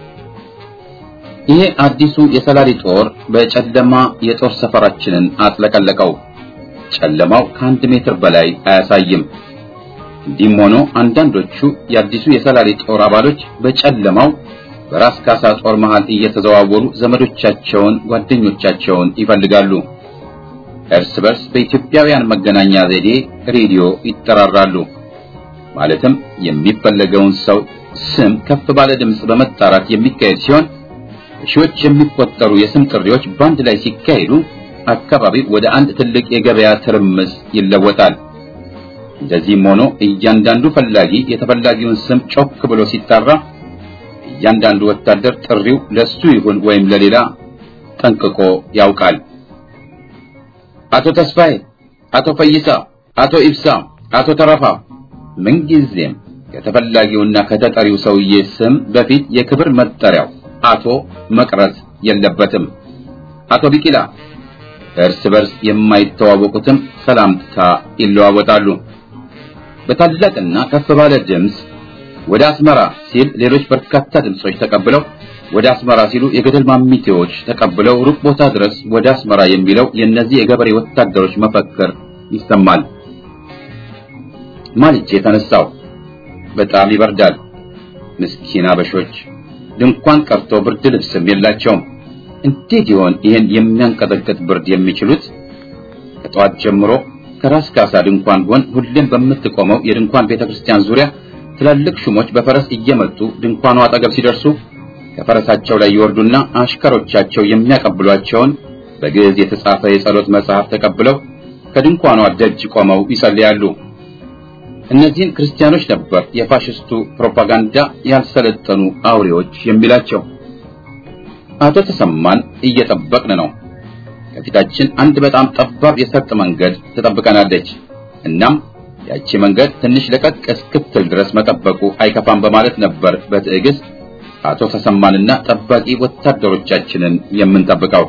ይሄ አዲሱ የሰላሌ ጦር በጨለማ የጦር ሰፈራችንን አጥለቀለቀው። ጨለማው ከአንድ ሜትር በላይ አያሳይም። እንዲህም ሆኖ አንዳንዶቹ የአዲሱ የሰላሌ ጦር አባሎች በጨለማው በራስ ካሳ ጦር መሃል እየተዘዋወሩ ዘመዶቻቸውን፣ ጓደኞቻቸውን ይፈልጋሉ። እርስ በርስ በኢትዮጵያውያን መገናኛ ዘዴ ሬዲዮ ይጠራራሉ። ማለትም የሚፈለገውን ሰው ስም ከፍ ባለ ድምፅ በመጣራት የሚካሄድ ሲሆን ሺዎች የሚቆጠሩ የስም ጥሪዎች በአንድ ላይ ሲካሄዱ አካባቢው ወደ አንድ ትልቅ የገበያ ትርምስ ይለወጣል። እንደዚህም ሆኖ እያንዳንዱ ፈላጊ የተፈላጊውን ስም ጮክ ብሎ ሲጣራ እያንዳንዱ ወታደር ጥሪው ለሱ ይሁን ወይም ለሌላ ጠንቅቆ ያውቃል። አቶ ተስፋዬ፣ አቶ ፈይሳ፣ አቶ ኢብሳ፣ አቶ ተረፋ ምንጊዜም ከተፈላጊውና ከተጠሪው ሰውዬ ስም በፊት የክብር መጠሪያው አቶ መቅረት የለበትም። አቶ ቢቂላ እርስ በርስ የማይተዋወቁትም ሰላምታ ይለዋወጣሉ። በታላቅና ከፍ ባለ ድምፅ ወደ አስመራ ሲል ሌሎች በርካታ ድምጾች ተቀብለው ወደ አስመራ ሲሉ የገደል ማሚቴዎች ተቀብለው ሩቅ ቦታ ድረስ ወደ አስመራ የሚለው የእነዚህ የገበሬ ወታደሮች መፈክር ይሰማል። ማልጄ የተነሳው በጣም ይበርዳል። ምስኪን አበሾች ድንኳን ቀርቶ ብርድ ልብስም የላቸውም። እንዴት ይሆን ይህን የሚያንቀጠቅጥ ብርድ የሚችሉት? ከጠዋት ጀምሮ ከራስ ካሳ ድንኳን ጎን ሁሌም በምትቆመው የድንኳን ቤተክርስቲያን ዙሪያ ትላልቅ ሹሞች በፈረስ እየመጡ ድንኳኑ አጠገብ ሲደርሱ ከፈረሳቸው ላይ ይወርዱና አሽከሮቻቸው የሚያቀብሏቸውን በግዕዝ የተጻፈ የጸሎት መጽሐፍ ተቀብለው ከድንኳኗ ደጅ ቆመው ይጸልያሉ። እነዚህን ክርስቲያኖች ነበር የፋሽስቱ ፕሮፓጋንዳ ያልሰለጠኑ አውሬዎች የሚላቸው። አቶ ተሰማን እየጠበቅን ነው። ከፊታችን አንድ በጣም ጠባብ የሰርጥ መንገድ ትጠብቀናለች። እናም ያቺ መንገድ ትንሽ ለቀቅ እስክትል ድረስ መጠበቁ አይከፋም በማለት ነበር በትዕግስት አቶ ተሰማንና ጠባቂ ወታደሮቻችንን የምንጠብቀው።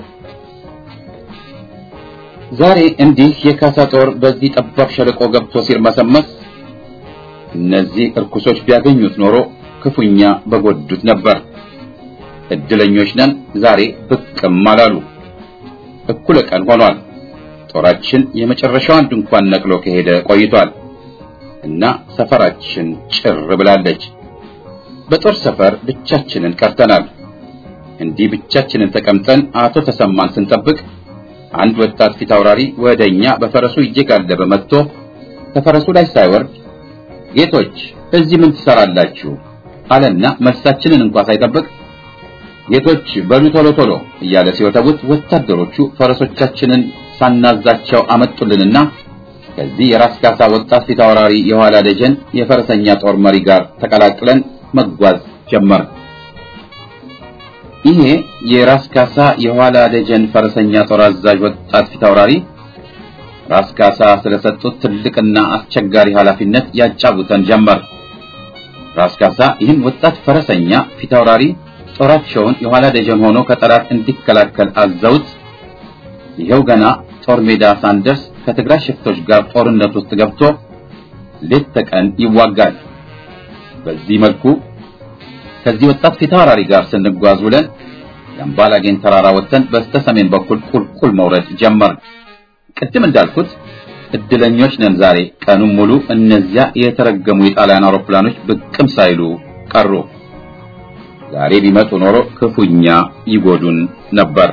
ዛሬ እንዲህ የካሳ ጦር በዚህ ጠባብ ሸለቆ ገብቶ ሲርመሰመስ እነዚህ እርኩሶች ቢያገኙት ኖሮ ክፉኛ በጎዱት ነበር። እድለኞች ነን፣ ዛሬ ብቅም አላሉ። እኩለ ቀን ሆኗል። ጦራችን የመጨረሻዋን ድንኳን ነቅሎ ከሄደ ቆይቷል እና ሰፈራችን ጭር ብላለች። በጦር ሰፈር ብቻችንን ቀርተናል። እንዲህ ብቻችንን ተቀምጠን አቶ ተሰማን ስንጠብቅ አንድ ወጣት ፊት አውራሪ ወደኛ በፈረሱ እየጋለበ መጥቶ ከፈረሱ ላይ ሳይወርድ ጌቶች እዚህ ምን ትሰራላችሁ? አለና መልሳችንን እንኳን ሳይጠብቅ ጌቶች በሉ ቶሎ ቶሎ እያለ ሲወተውት ወታደሮቹ ፈረሶቻችንን ሳናዛቸው አመጡልንና ከዚህ የራስ ካሳ ወጣት ፊት አውራሪ የኋላ ደጀን የፈረሰኛ ጦር መሪ ጋር ተቀላቅለን መጓዝ ጀመር። ይሄ የራስ ካሳ የኋላ ደጀን ፈረሰኛ ጦር አዛዥ ወጣት ፊት አውራሪ ራስ ካሳ ስለሰጡት ትልቅና አስቸጋሪ ኃላፊነት ያጫውተን ጀመር። ራስ ካሳ ይህን ወጣት ፈረሰኛ ፊታውራሪ ጦራቸውን የኋላ ደጀን ሆኖ ከጠላት እንዲከላከል አዘውት ይኸው ገና ጦር ሜዳ ሳንደርስ ከትግራይ ሽፍቶች ጋር ጦርነት ውስጥ ገብቶ ሌት ተቀን ይዋጋል። በዚህ መልኩ ከዚህ ወጣት ፊታውራሪ ጋር ስንጓዝ ውለን የአምባላጌን ተራራ ወጥተን በስተ ሰሜን በኩል ቁልቁል መውረድ ጀመርን። ቅድም እንዳልኩት እድለኞች ነን። ዛሬ ቀኑን ሙሉ እነዚያ የተረገሙ የጣሊያን አውሮፕላኖች ብቅም ሳይሉ ቀሩ። ዛሬ ቢመጡ ኖሮ ክፉኛ ይጎዱን ነበር።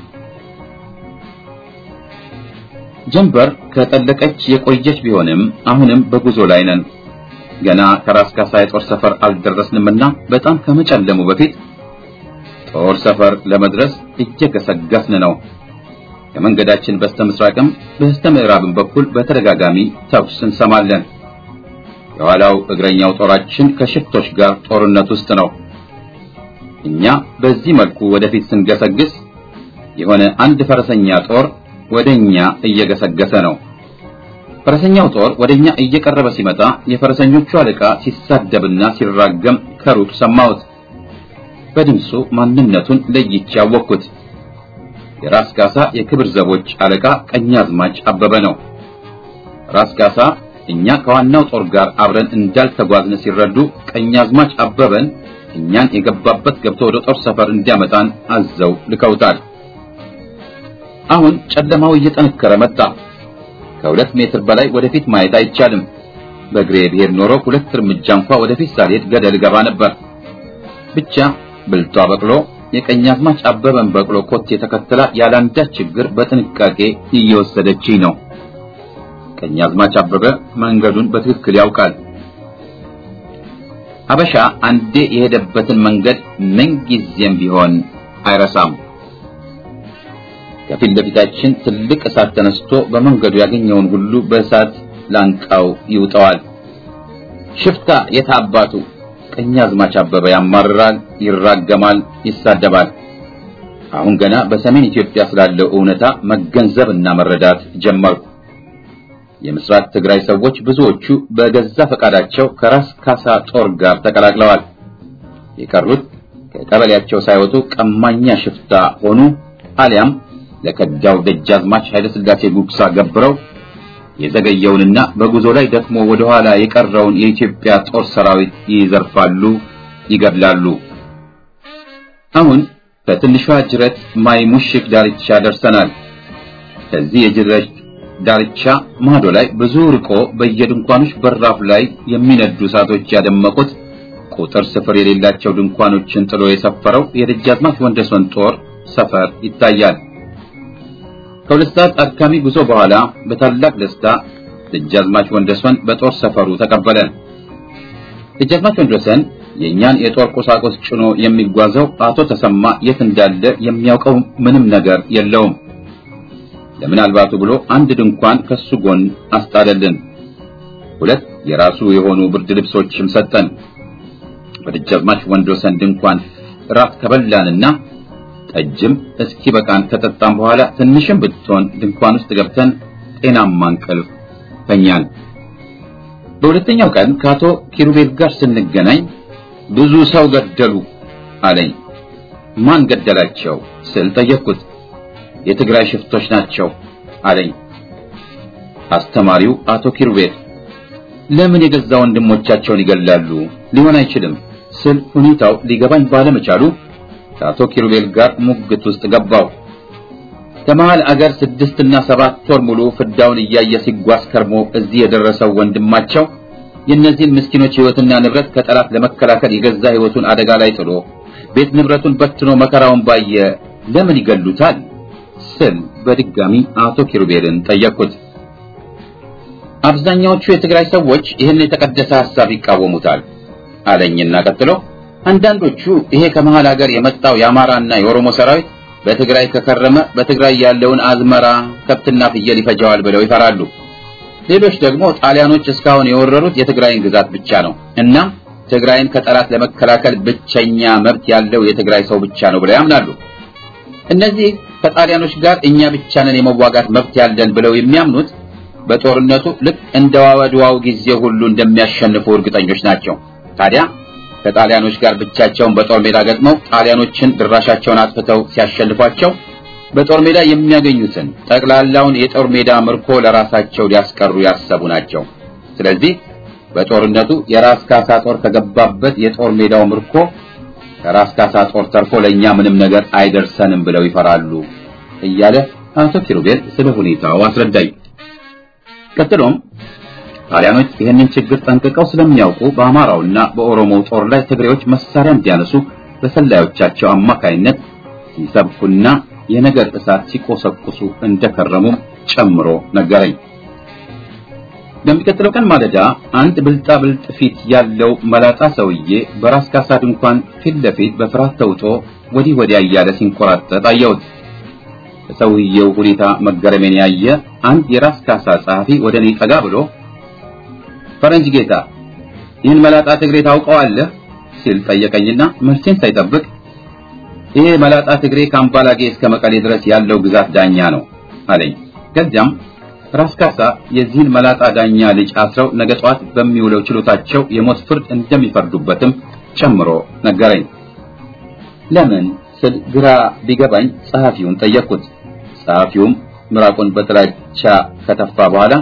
ጀንበር ከጠለቀች የቆየች ቢሆንም አሁንም በጉዞ ላይ ነን። ገና ከራስ ካሳ የጦር ሰፈር አልደረስንምና በጣም ከመጨለሙ በፊት ጦር ሰፈር ለመድረስ እየገሰገስን ነው። ከመንገዳችን በስተ ምስራቅም በስተ ምዕራብም በኩል በተደጋጋሚ ተኩስ እንሰማለን። የኋላው እግረኛው ጦራችን ከሽፍቶች ጋር ጦርነት ውስጥ ነው። እኛ በዚህ መልኩ ወደፊት ስንገሰግስ የሆነ አንድ ፈረሰኛ ጦር ወደኛ እየገሰገሰ ነው። ፈረሰኛው ጦር ወደኛ እየቀረበ ሲመጣ የፈረሰኞቹ አለቃ ሲሳደብና ሲራገም ከሩቅ ሰማሁት። በድምፁ ማንነቱን ለይቼ ያወቅኩት የራስ ካሳ የክብር ዘቦች አለቃ ቀኛዝማች አበበ ነው። ራስ ካሳ እኛ ከዋናው ጦር ጋር አብረን እንዳልተጓዝን ሲረዱ ቀኛዝማች አበበን እኛን የገባበት ገብቶ ወደ ጦር ሰፈር እንዲያመጣን አዘው ልከውታል። አሁን ጨለማው እየጠነከረ መጣ። ከሁለት ሜትር በላይ ወደፊት ማየት አይቻልም። በእግሬ ብሄድ ኖሮ ሁለት እርምጃ እንኳ ወደፊት ሳልሄድ ገደል ገባ ነበር። ብቻ ብልቷ በቅሎ የቀኛዝማች አበበን በቅሎ ኮቴ ተከትላ ያላንዳች ችግር በጥንቃቄ እየወሰደችኝ ነው። ቀኛዝማች አበበ መንገዱን በትክክል ያውቃል። አበሻ አንዴ የሄደበትን መንገድ ምንጊዜም ቢሆን አይረሳም። ከፊት ለፊታችን ትልቅ እሳት ተነስቶ በመንገዱ ያገኘውን ሁሉ በእሳት ላንቃው ይውጠዋል። ሽፍታ የታባቱ ቀኛዝማች አበበ ያማርራል፣ ይራገማል፣ ይሳደባል። አሁን ገና በሰሜን ኢትዮጵያ ስላለው እውነታ መገንዘብና መረዳት ጀመርኩ። የምስራቅ ትግራይ ሰዎች ብዙዎቹ በገዛ ፈቃዳቸው ከራስ ካሳ ጦር ጋር ተቀላቅለዋል። የቀሩት ከቀበሌያቸው ሳይወጡ ቀማኛ ሽፍታ ሆኑ፣ አሊያም ለከዳው ደጃዝማች ኃይለ ሥላሴ ጉግሳ ገብረው የዘገየውንና በጉዞ ላይ ደክሞ ወደ ኋላ የቀረውን የኢትዮጵያ ጦር ሰራዊት ይዘርፋሉ፣ ይገድላሉ። አሁን በትንሿ ጅረት ማይ ሙሽክ ዳርቻ ደርሰናል። ከዚህ የጅረት ዳርቻ ማዶ ላይ ብዙ ርቆ በየድንኳኖች በራፍ ላይ የሚነዱ እሳቶች ያደመቁት ቁጥር ስፍር የሌላቸው ድንኳኖችን ጥሎ የሰፈረው የደጃዝማች ወንደሰን ጦር ሰፈር ይታያል። ከሁለት ሰዓት አድካሚ ጉዞ በኋላ በታላቅ ደስታ ደጃዝማች ወንደሰን በጦር ሰፈሩ ተቀበለን። ደጃዝማች ወንደሰን የእኛን የጦር ቁሳቁስ ጭኖ የሚጓዘው አቶ ተሰማ የት እንዳለ የሚያውቀው ምንም ነገር የለውም። ለምናልባቱ ብሎ አንድ ድንኳን ከሱ ጎን አስጣለልን። ሁለት የራሱ የሆኑ ብርድ ልብሶችም ሰጠን። በደጃዝማች ወንደሰን ድንኳን ራት ከበላንና ጠጅም እስኪ በቃን ከጠጣም በኋላ ትንሽም ብትሆን ድንኳን ውስጥ ገብተን ጤናማ እንቅልፍ ተኛን። በሁለተኛው ቀን ከአቶ ኪሩቤል ጋር ስንገናኝ ብዙ ሰው ገደሉ አለኝ። ማን ገደላቸው ስል ጠየቅኩት። የትግራይ ሽፍቶች ናቸው አለኝ። አስተማሪው አቶ ኪሩቤል ለምን የገዛ ወንድሞቻቸውን ይገላሉ? ሊሆን አይችልም ስል ሁኔታው ሊገባኝ ባለመቻሉ ከአቶ ኪሩቤል ጋር ሙግት ውስጥ ገባው። ከመሃል አገር ስድስትና ሰባት ወር ሙሉ ፍዳውን እያየ ሲጓዝ ከርሞ እዚህ የደረሰው ወንድማቸው የእነዚህን ምስኪኖች ሕይወትና ንብረት ከጠላት ለመከላከል የገዛ ሕይወቱን አደጋ ላይ ጥሎ ቤት ንብረቱን በትኖ መከራውን ባየ ለምን ይገሉታል ስል በድጋሚ አቶ ኪሩቤልን ጠየቅኩት። አብዛኛዎቹ የትግራይ ሰዎች ይህን የተቀደሰ ሐሳብ ይቃወሙታል አለኝና ቀጥሎ አንዳንዶቹ ይሄ ከመሃል ሀገር የመጣው የአማራና የኦሮሞ ሰራዊት በትግራይ ከከረመ በትግራይ ያለውን አዝመራ ከብትና ፍየል ይፈጃዋል ብለው ይፈራሉ። ሌሎች ደግሞ ጣሊያኖች እስካሁን የወረሩት የትግራይን ግዛት ብቻ ነው እና ትግራይን ከጠላት ለመከላከል ብቸኛ መብት ያለው የትግራይ ሰው ብቻ ነው ብለው ያምናሉ። እነዚህ ከጣሊያኖች ጋር እኛ ብቻ ነን የመዋጋት መብት ያለን ብለው የሚያምኑት በጦርነቱ ልክ እንደ ዋወድዋው ጊዜ ሁሉ እንደሚያሸንፉ እርግጠኞች ናቸው። ታዲያ ከጣሊያኖች ጋር ብቻቸውን በጦር ሜዳ ገጥመው ጣሊያኖችን ድራሻቸውን አጥፍተው ሲያሸንፏቸው በጦር ሜዳ የሚያገኙትን ጠቅላላውን የጦር ሜዳ ምርኮ ለራሳቸው ሊያስቀሩ ያሰቡ ናቸው። ስለዚህ በጦርነቱ የራስ ካሳ ጦር ከገባበት የጦር ሜዳው ምርኮ ከራስ ካሳ ጦር ተርፎ ለኛ ምንም ነገር አይደርሰንም ብለው ይፈራሉ እያለ አቶ ኪሩቤል ስለ ሁኔታው አስረዳኝ። ቀጥሎም ጣሊያኖች ይህንን ችግር ጠንቅቀው ስለሚያውቁ በአማራውና በኦሮሞው ጦር ላይ ትግሬዎች መሳሪያ እንዲያነሱ በሰላዮቻቸው አማካይነት ሲሰብኩና የነገር እሳት ሲቆሰቁሱ እንደከረሙም ጨምሮ ነገረኝ። በሚቀጥለው ቀን ማለዳ አንድ ብልጣ ብልጥ ፊት ያለው መላጣ ሰውዬ በራስ ካሳ ድንኳን ፊት ለፊት በፍርሃት ተውጦ ወዲህ ወዲያ እያለ ሲንኮራጠጥ አየሁት። በሰውየው ሁኔታ መገረሜን ያየ አንድ የራስ ካሳ ጸሐፊ ወደ እኔ ጠጋ ብሎ ፈረንጅ ጌታ ይህን መላጣ ትግሬ ታውቀዋለህ? ሲል ጠየቀኝና መልሴን ሳይጠብቅ ይሄ መላጣ ትግሬ ከአምባላጌ እስከ መቀሌ ድረስ ያለው ግዛት ዳኛ ነው አለኝ። ከዚያም ራስ ካሳ የዚህን መላጣ ዳኛ ልጅ አስረው ነገ ጠዋት በሚውለው ችሎታቸው የሞት ፍርድ እንደሚፈርዱበትም ጨምሮ ነገረኝ። ለምን ስል ግራ ቢገባኝ ጸሐፊውን ጠየቅኩት። ጸሐፊውም ምራቁን በጥላቻ ከተፋ በኋላ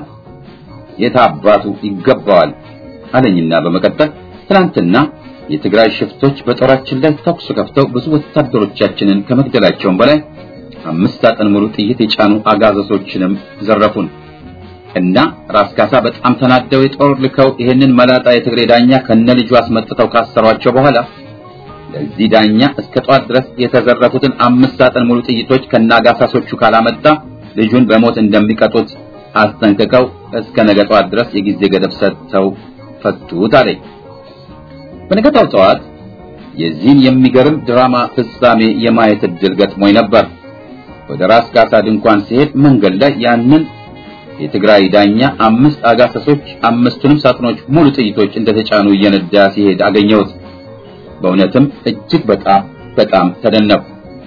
የታባቱ ይገባዋል አለኝና በመቀጠል ትናንትና የትግራይ ሽፍቶች በጦራችን ላይ ተኩስ ከፍተው ብዙ ወታደሮቻችንን ከመግደላቸውም በላይ አምስት ሳጥን ሙሉ ጥይት የጫኑ አጋዘሶችንም ዘረፉን እና ራስ ካሳ በጣም ተናደው የጦር ልከው ይህንን መላጣ የትግሬ ዳኛ ከነልጁ አስመጥተው ካሰሯቸው በኋላ ለዚህ ዳኛ እስከ ጧት ድረስ የተዘረፉትን አምስት ሳጥን ሙሉ ጥይቶች ከነአጋሳሶቹ ካላመጣ ልጁን በሞት እንደሚቀጡት አስጠንቅቀው እስከ ነገ ጧት ድረስ የጊዜ ገደብ ሰጥተው ፈቱት አለኝ። በነገታው ጠዋት የዚህን የሚገርም ድራማ ፍጻሜ የማየት እድል ገጥሞኝ ነበር። ወደ ራስ ካሳ ድንኳን ሲሄድ መንገድ ላይ ያንን የትግራይ ዳኛ አምስት አጋሰሶች አምስቱንም ሳጥኖች ሙሉ ጥይቶች እንደተጫኑ እየነዳ ሲሄድ አገኘሁት። በእውነትም እጅግ በጣም በጣም ተደነቅኩ።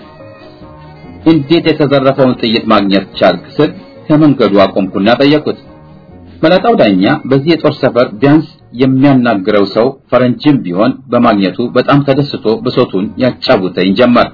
እንዴት የተዘረፈውን ጥይት ማግኘት ቻልክ ስል ከመንገዱ አቆምኩና ጠየቅኩት። መላጣው ዳኛ በዚህ የጦር ሰፈር ቢያንስ የሚያናግረው ሰው ፈረንጅም ቢሆን በማግኘቱ በጣም ተደስቶ ብሶቱን ያጫውተኝ ጀመር።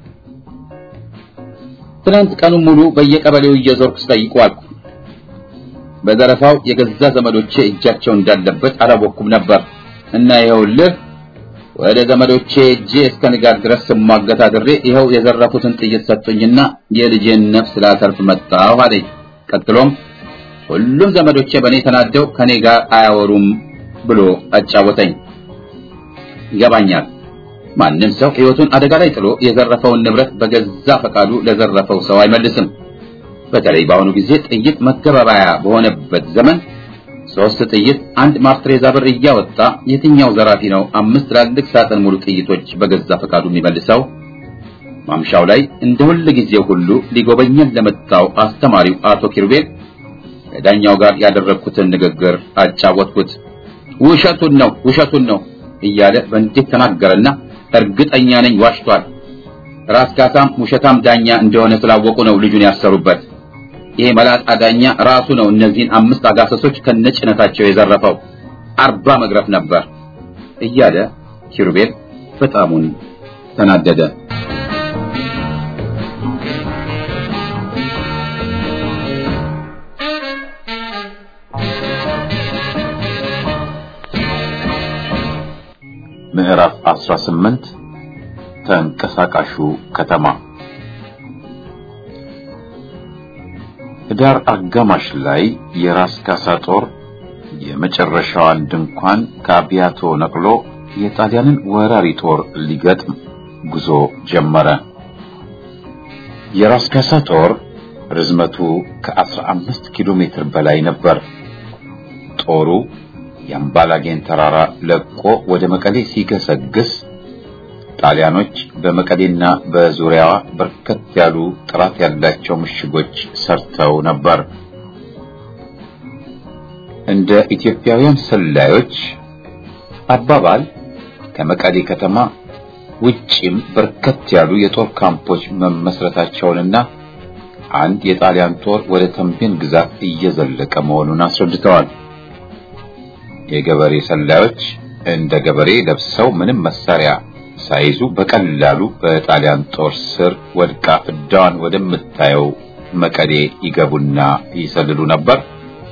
ትናንት ቀኑን ሙሉ በየቀበሌው እየዞርኩ ስጠይቅ ዋልኩ። በዘረፋው የገዛ ዘመዶቼ እጃቸው እንዳለበት አላወቅኩም ነበር እና ይኸውልህ ወደ ዘመዶቼ እጄ እስከ ንጋት ድረስ ስሟገት አድሬ ይኸው የዘረፉትን ጥይት ሰጡኝና የልጄን ነፍስ ላተርፍ መጣሁ አለኝ። ቀጥሎም ሁሉም ዘመዶቼ በእኔ ተናደው ከኔ ጋር አያወሩም ብሎ አጫወተኝ። ይገባኛል። ማንም ሰው ሕይወቱን አደጋ ላይ ጥሎ የዘረፈውን ንብረት በገዛ ፈቃዱ ለዘረፈው ሰው አይመልስም። በተለይ በአሁኑ ጊዜ ጥይት መገበባያ በሆነበት ዘመን ሶስት ጥይት አንድ ማስትሬዛ ብር እያወጣ የትኛው ዘራፊ ነው አምስት ትላልቅ ሳጥን ሙሉ ጥይቶች በገዛ ፈቃዱ የሚመልሰው? ማምሻው ላይ እንደ ሁል ጊዜው ሁሉ ሊጎበኘን ለመጣው አስተማሪው አቶ ኪሩቤል ከዳኛው ጋር ያደረግኩትን ንግግር አጫወትኩት። ውሸቱን ነው ውሸቱን ነው እያለ በእንዴት ተናገረና እርግጠኛ ነኝ ዋሽቷል። ራስ ካሳም ውሸታም ዳኛ እንደሆነ ስላወቁ ነው ልጁን ያሰሩበት። ይሄ መላጣ ዳኛ ራሱ ነው እነዚህን አምስት አጋሰሶች ከነጭነታቸው የዘረፈው። አርባ መግረፍ ነበር እያለ ኪሩቤል በጣሙን ተናደደ። ምዕራፍ 18 ተንቀሳቃሹ ከተማ ህዳር አጋማሽ ላይ የራስ ካሳ ጦር የመጨረሻዋን ድንኳን ከአብያቶ ነቅሎ የጣሊያንን ወራሪ ጦር ሊገጥም ጉዞ ጀመረ። የራስ ካሳ ጦር ርዝመቱ ከ15 ኪሎ ሜትር በላይ ነበር። ጦሩ የአምባላጌን ተራራ ለቆ ወደ መቀሌ ሲገሰግስ ጣሊያኖች በመቀሌና በዙሪያዋ በርከት ያሉ ጥራት ያላቸው ምሽጎች ሰርተው ነበር። እንደ ኢትዮጵያውያን ሰላዮች አባባል ከመቀሌ ከተማ ውጪም በርከት ያሉ የጦር ካምፖች መመስረታቸውንና አንድ የጣሊያን ጦር ወደ ተንቤን ግዛት እየዘለቀ መሆኑን አስረድተዋል። የገበሬ ሰላዮች እንደ ገበሬ ለብሰው ምንም መሳሪያ ሳይዙ በቀላሉ በጣሊያን ጦር ስር ወድቃ ፍዳዋን ወደምታየው መቀሌ ይገቡና ይሰልሉ ነበር።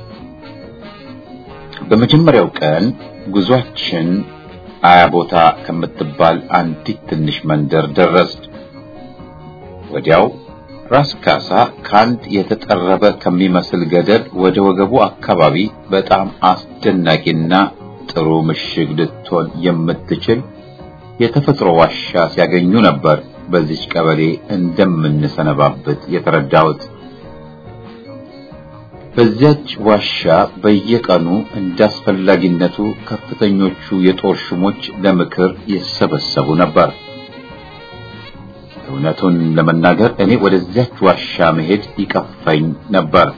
በመጀመሪያው ቀን ጉዟችን አያ ቦታ ከምትባል አንዲት ትንሽ መንደር ደረስ። ወዲያው ራስ ካሳ ከአንድ የተጠረበ ከሚመስል ገደል ወደ ወገቡ አካባቢ በጣም አስደናቂና ጥሩ ምሽግ ልትሆን የምትችል የተፈጥሮ ዋሻ ሲያገኙ ነበር በዚች ቀበሌ እንደምንሰነባበት የተረዳሁት። በዚያች ዋሻ በየቀኑ እንዳስፈላጊነቱ ከፍተኞቹ የጦር ሹሞች ለምክር ይሰበሰቡ ነበር። እውነቱን ለመናገር እኔ ወደዚያች ዋሻ መሄድ ይቀፈኝ ነበር።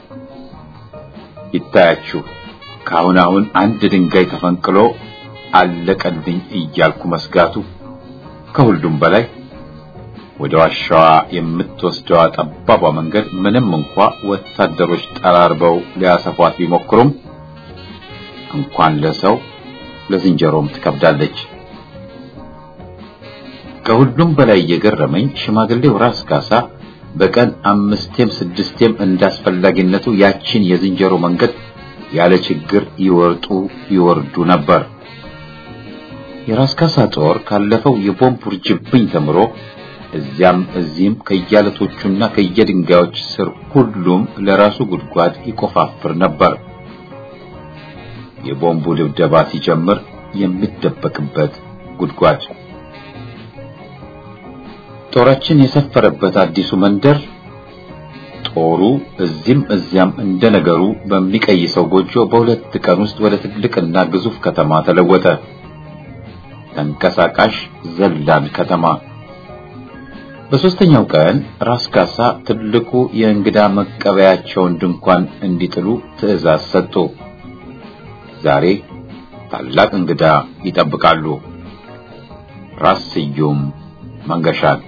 ይታያችሁ ከአሁን አሁን አንድ ድንጋይ ተፈንቅሎ አለቀልኝ እያልኩ መስጋቱ፣ ከሁሉም በላይ ወደ ዋሻዋ የምትወስደዋ ጠባቧ መንገድ ምንም እንኳ ወታደሮች ጠራርበው ሊያሰፏት ቢሞክሩም እንኳን ለሰው ለዝንጀሮም ትከብዳለች። ከሁሉም በላይ የገረመኝ ሽማግሌው ራስ ካሳ በቀን አምስቴም ስድስቴም እንዳስፈላጊነቱ ያችን የዝንጀሮ መንገድ ያለ ችግር ይወርጡ ይወርዱ ነበር። የራስ ካሳ ጦር ካለፈው የቦምብ ውርጅብኝ ተምሮ እዚያም እዚህም ከየአለቶቹና ከየድንጋዮች ስር ሁሉም ለራሱ ጉድጓድ ይቆፋፍር ነበር። የቦምቡ ድብደባ ሲጀምር የሚደበቅበት ጉድጓድ። ጦራችን የሰፈረበት አዲሱ መንደር ጦሩ እዚህም እዚያም እንደነገሩ በሚቀይሰው ጎጆ በሁለት ቀን ውስጥ ወደ ትልቅና ግዙፍ ከተማ ተለወጠ። ተንቀሳቃሽ ዘላን ከተማ። በሶስተኛው ቀን ራስ ካሳ ትልቁ የእንግዳ መቀበያቸውን ድንኳን እንዲጥሉ ትዕዛዝ ሰጡ። ዛሬ ታላቅ እንግዳ ይጠብቃሉ። ራስ ስዩም መንገሻን።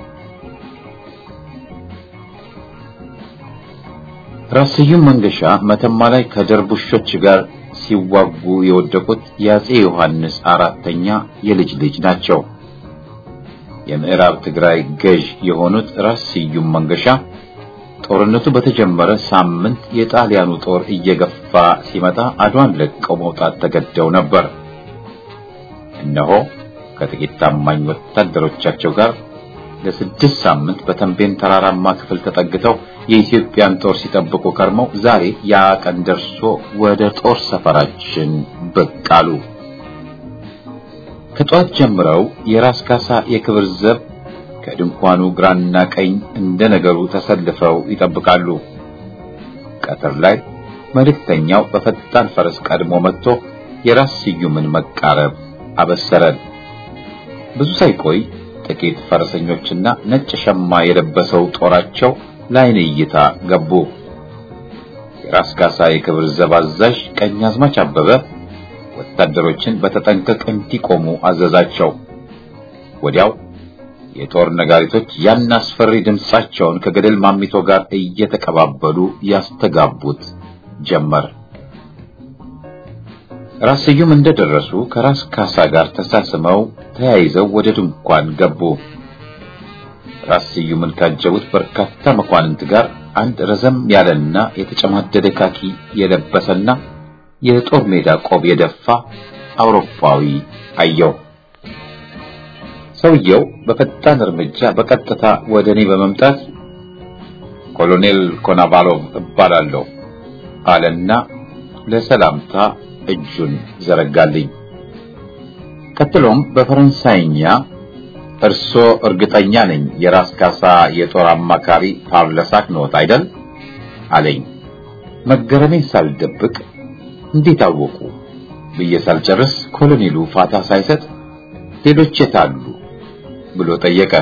ራስ ስዩም መንገሻ መተማ ላይ ከደርቡሾች ጋር ሲዋጉ የወደቁት የአጼ ዮሐንስ አራተኛ የልጅ ልጅ ናቸው። የምዕራብ ትግራይ ገዥ የሆኑት ራስ ስዩም መንገሻ ጦርነቱ በተጀመረ ሳምንት የጣሊያኑ ጦር እየገፋ ሲመጣ አድዋን ለቀው መውጣት ተገደው ነበር። እነሆ ከጥቂት ታማኝ ወታደሮቻቸው ጋር ለስድስት ሳምንት በተንቤን ተራራማ ክፍል ተጠግተው የኢትዮጵያን ጦር ሲጠብቁ ከርመው ዛሬ ያ ቀን ደርሶ ወደ ጦር ሰፈራችን ብቅ አሉ። ከጧት ጀምረው የራስ ካሳ የክብር ዘብ ከድንኳኑ ግራና ቀኝ እንደ ነገሩ ተሰልፈው ይጠብቃሉ። ቀትር ላይ መልእክተኛው በፈጣን ፈረስ ቀድሞ መጥቶ የራስ ስዩምን መቃረብ አበሰረን። ብዙ ሳይቆይ ጥቂት ፈረሰኞችና ነጭ ሸማ የለበሰው ጦራቸው ለዓይን እይታ ገቡ። የራስ ካሳ የክብር ዘብ አዛዥ ቀኛዝማች አበበ ወታደሮችን በተጠንቀቅ እንዲቆሙ አዘዛቸው። ወዲያው የጦር ነጋሪቶች ያን አስፈሪ ድምጻቸውን ከገደል ማሚቶ ጋር እየተቀባበሉ ያስተጋቡት ጀመር። ራስ ስዩም እንደደረሱ ከራስ ካሳ ጋር ተሳስመው ተያይዘው ወደ ድንኳን ገቡ። ራስ ስዩምን ካጀቡት በርካታ መኳንንት ጋር አንድ ረዘም ያለና የተጨማደደ ካኪ የለበሰና የጦር ሜዳ ቆብ የደፋ አውሮፓዊ አየው። ሰውየው በፈጣን እርምጃ በቀጥታ ወደ እኔ በመምጣት ኮሎኔል ኮናቫሎቭ እባላለሁ አለና ለሰላምታ እጁን ዘረጋልኝ። ቀጥሎም በፈረንሳይኛ እርሶ እርግጠኛ ነኝ የራስ ካሳ የጦር አማካሪ ፓርለሳክ ኖት አይደል? አለኝ። መገረሜን ሳልደብቅ እንዴት አወቁ ብዬ ሳልጨርስ ኮሎኔሉ ፋታ ሳይሰጥ ሌሎች የት አሉ ብሎ ጠየቀ።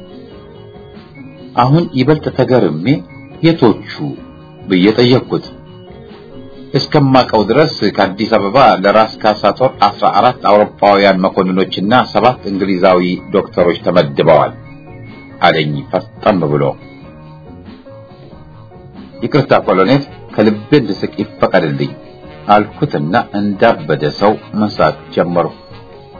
አሁን ይበልጥ ተገርሜ የቶቹ ብዬ ጠየቅኩት። እስከማቀው ድረስ ከአዲስ አበባ ለራስ ካሳ ጦር አስራ አራት አውሮፓውያን መኮንኖችና ሰባት እንግሊዛዊ ዶክተሮች ተመድበዋል አለኝ ፈጠም ብሎ። ይቅርታ ኮሎኔል፣ ከልቤ እንድስቅ ይፈቀድልኝ አልኩትና እንዳበደ ሰው መሳቅ ጀመሩ።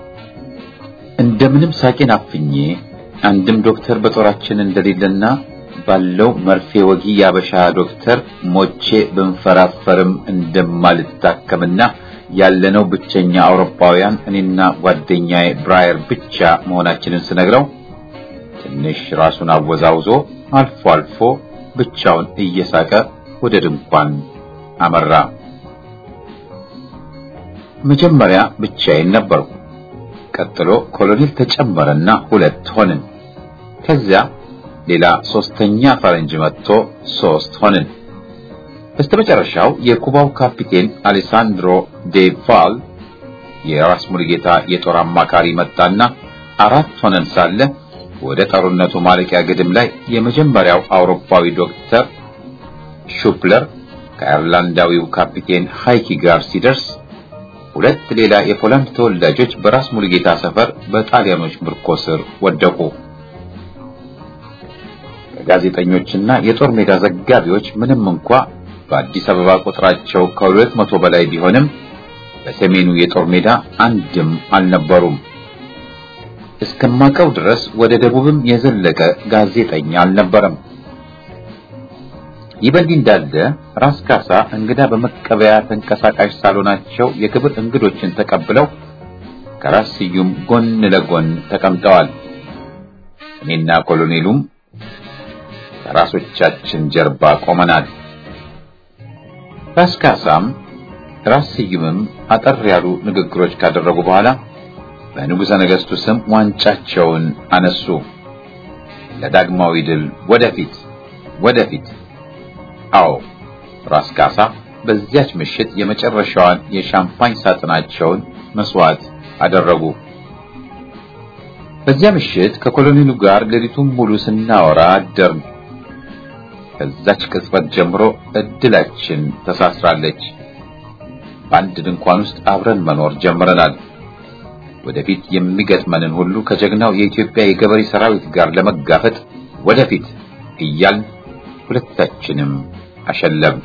እንደምንም ሳቄን አፍኜ አንድም ዶክተር በጦራችን እንደሌለና ባለው መርፌ ወጊ ያበሻ ዶክተር ሞቼ ብንፈራፈርም እንደማልታከምና ያለነው ብቸኛ አውሮፓውያን እኔና ጓደኛዬ ብራየር ብቻ መሆናችንን ስነግረው ትንሽ ራሱን አወዛውዞ አልፎ አልፎ ብቻውን እየሳቀ ወደ ድንኳን አመራ። መጀመሪያ ብቻዬን ነበርኩ። ቀጥሎ ኮሎኔል ተጨመረና ሁለት ሆንን። ከዚያ ሌላ ሶስተኛ ፈረንጅ መጥቶ ሶስት ሆንን። በስተመጨረሻው የኩባው ካፒቴን አሌሳንድሮ ዴ ቫል የራስ ሙሉጌታ የጦር አማካሪ መጣና አራት ሆነን ሳለ ወደ ጦርነቱ ማለቂያ ግድም ላይ የመጀመሪያው አውሮፓዊ ዶክተር ሹፕለር ከአይርላንዳዊው ካፒቴን ሃይኪ ጋር ሲደርስ ሁለት ሌላ የፖላንድ ተወላጆች በራስ ሙሉጌታ ሰፈር በጣሊያኖች ምርኮ ስር ወደቁ። ጋዜጠኞችና የጦር ሜዳ ዘጋቢዎች ምንም እንኳ በአዲስ አበባ ቁጥራቸው ከሁለት መቶ በላይ ቢሆንም በሰሜኑ የጦር ሜዳ አንድም አልነበሩም። እስከማቀው ድረስ ወደ ደቡብም የዘለቀ ጋዜጠኛ አልነበረም። ይህ በእንዲህ እንዳለ ራስ ካሳ እንግዳ በመቀበያ ተንቀሳቃሽ ሳሎናቸው የክብር እንግዶችን ተቀብለው ከራስ ስዩም ጎን ለጎን ተቀምጠዋል። እኔና ኮሎኔሉም ከራሶቻችን ጀርባ ቆመናል። ራስ ካሳም ራስ ስዩምም አጠር ያሉ ንግግሮች ካደረጉ በኋላ በንጉሠ ነገሥቱ ስም ዋንጫቸውን አነሱ። ለዳግማዊ ድል ወደፊት ወደፊት። አዎ ራስ ካሳ በዚያች ምሽት የመጨረሻዋን የሻምፓኝ ሳጥናቸውን መስዋዕት አደረጉ። በዚያ ምሽት ከኮሎኔሉ ጋር ሌሊቱን ሙሉ ስናወራ አደርን። ከዛች ቅጽበት ጀምሮ እድላችን ተሳስራለች። በአንድ ድንኳን ውስጥ አብረን መኖር ጀምረናል። ወደፊት የሚገጥመንን ሁሉ ከጀግናው የኢትዮጵያ የገበሬ ሰራዊት ጋር ለመጋፈጥ ወደፊት እያልን ሁለታችንም አሸለም።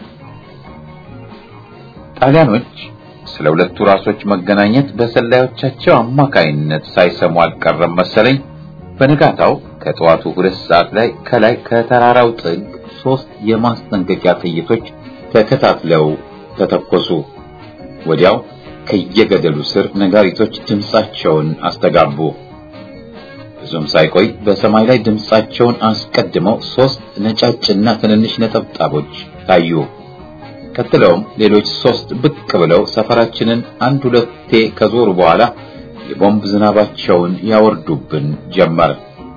ጣሊያኖች ስለ ሁለቱ ራሶች መገናኘት በሰላዮቻቸው አማካይነት ሳይሰሙ አልቀረም መሰለኝ። በንጋታው ከጠዋቱ ሁለት ሰዓት ላይ ከላይ ከተራራው ጥግ ሶስት የማስጠንቀቂያ ጥይቶች ተከታትለው ተተኮሱ። ወዲያው ከየገደሉ ስር ነጋሪቶች ድምጻቸውን አስተጋቡ። ብዙም ሳይቆይ በሰማይ ላይ ድምጻቸውን አስቀድመው ሶስት ነጫጭና ትንንሽ ነጠብጣቦች ታዩ። ቀጥለውም ሌሎች ሶስት ብቅ ብለው ሰፈራችንን አንድ ሁለቴ ከዞሩ በኋላ የቦምብ ዝናባቸውን ያወርዱብን ጀመር።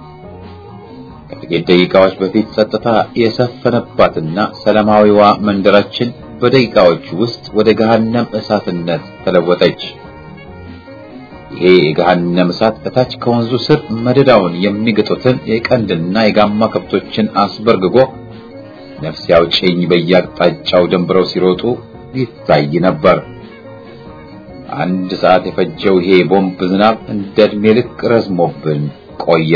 ከጥቂት ደቂቃዎች በፊት ጸጥታ የሰፈነባትና ሰላማዊዋ መንደራችን በደቂቃዎች ውስጥ ወደ ገሃነም እሳትነት ተለወጠች። ይሄ የገሃነም እሳት እታች ከወንዙ ስር መደዳውን የሚግጡትን የቀንድና የጋማ ከብቶችን አስበርግጎ ነፍስ ያውጭኝ በየአቅጣጫው ደንብረው ሲሮጡ ይታይ ነበር። አንድ ሰዓት የፈጀው ይሄ ቦምብ ዝናብ እንደ ዕድሜ ልክ ረዝሞብን ቆየ።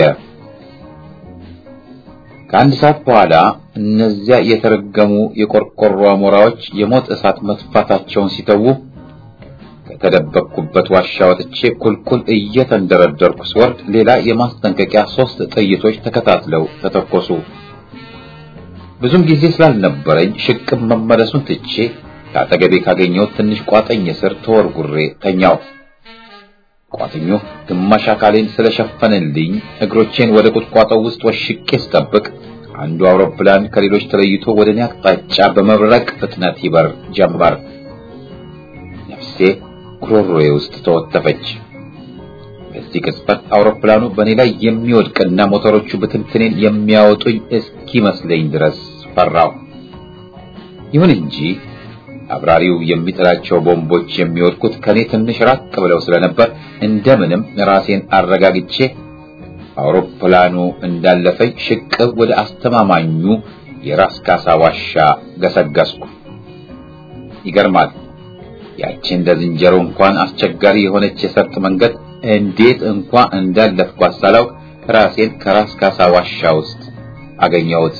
ከአንድ ሰዓት በኋላ እነዚያ የተረገሙ የቆርቆሮ አሞራዎች የሞት እሳት መጥፋታቸውን ሲተዉ ከተደበቅኩበት ዋሻ ወጥቼ ቁልቁል እየተንደረደርኩ ስወርድ ሌላ የማስጠንቀቂያ ሶስት ጥይቶች ተከታትለው ተተኮሱ። ብዙም ጊዜ ስላልነበረኝ ሽቅብ መመለሱን ትቼ ከአጠገቤ ካገኘሁት ትንሽ ቋጠኝ ስር ተወርጉሬ ተኛው። ቋጥኙ ግማሽ አካሌን ስለሸፈነልኝ እግሮቼን ወደ ቁጥቋጦው ውስጥ ወሽቄ ስጠብቅ አንዱ አውሮፕላን ከሌሎች ተለይቶ ወደ እኔ አቅጣጫ በመብረቅ ፍጥነት ይበር ጀመር። ነፍሴ ጉሮሮዬ ውስጥ ተወተፈች። በዚህ ቅጽበት አውሮፕላኑ በእኔ ላይ የሚወድቅና ሞተሮቹ ብትንትኔን የሚያወጡኝ እስኪመስለኝ ድረስ ፈራሁ። ይሁን እንጂ አብራሪው የሚጥላቸው ቦምቦች የሚወድቁት ከኔ ትንሽ ራቅ ብለው ስለነበር እንደምንም ራሴን አረጋግቼ አውሮፕላኑ እንዳለፈኝ ሽቅብ ወደ አስተማማኙ የራስ ካሳ ዋሻ ገሰገስኩ። ይገርማል። ያቺ እንደ ዝንጀሮ እንኳን አስቸጋሪ የሆነች የሰርጥ መንገድ እንዴት እንኳ እንዳለፍኳት ሳላውቅ ራሴን ከራስ ካሳ ዋሻ ውስጥ አገኘሁት።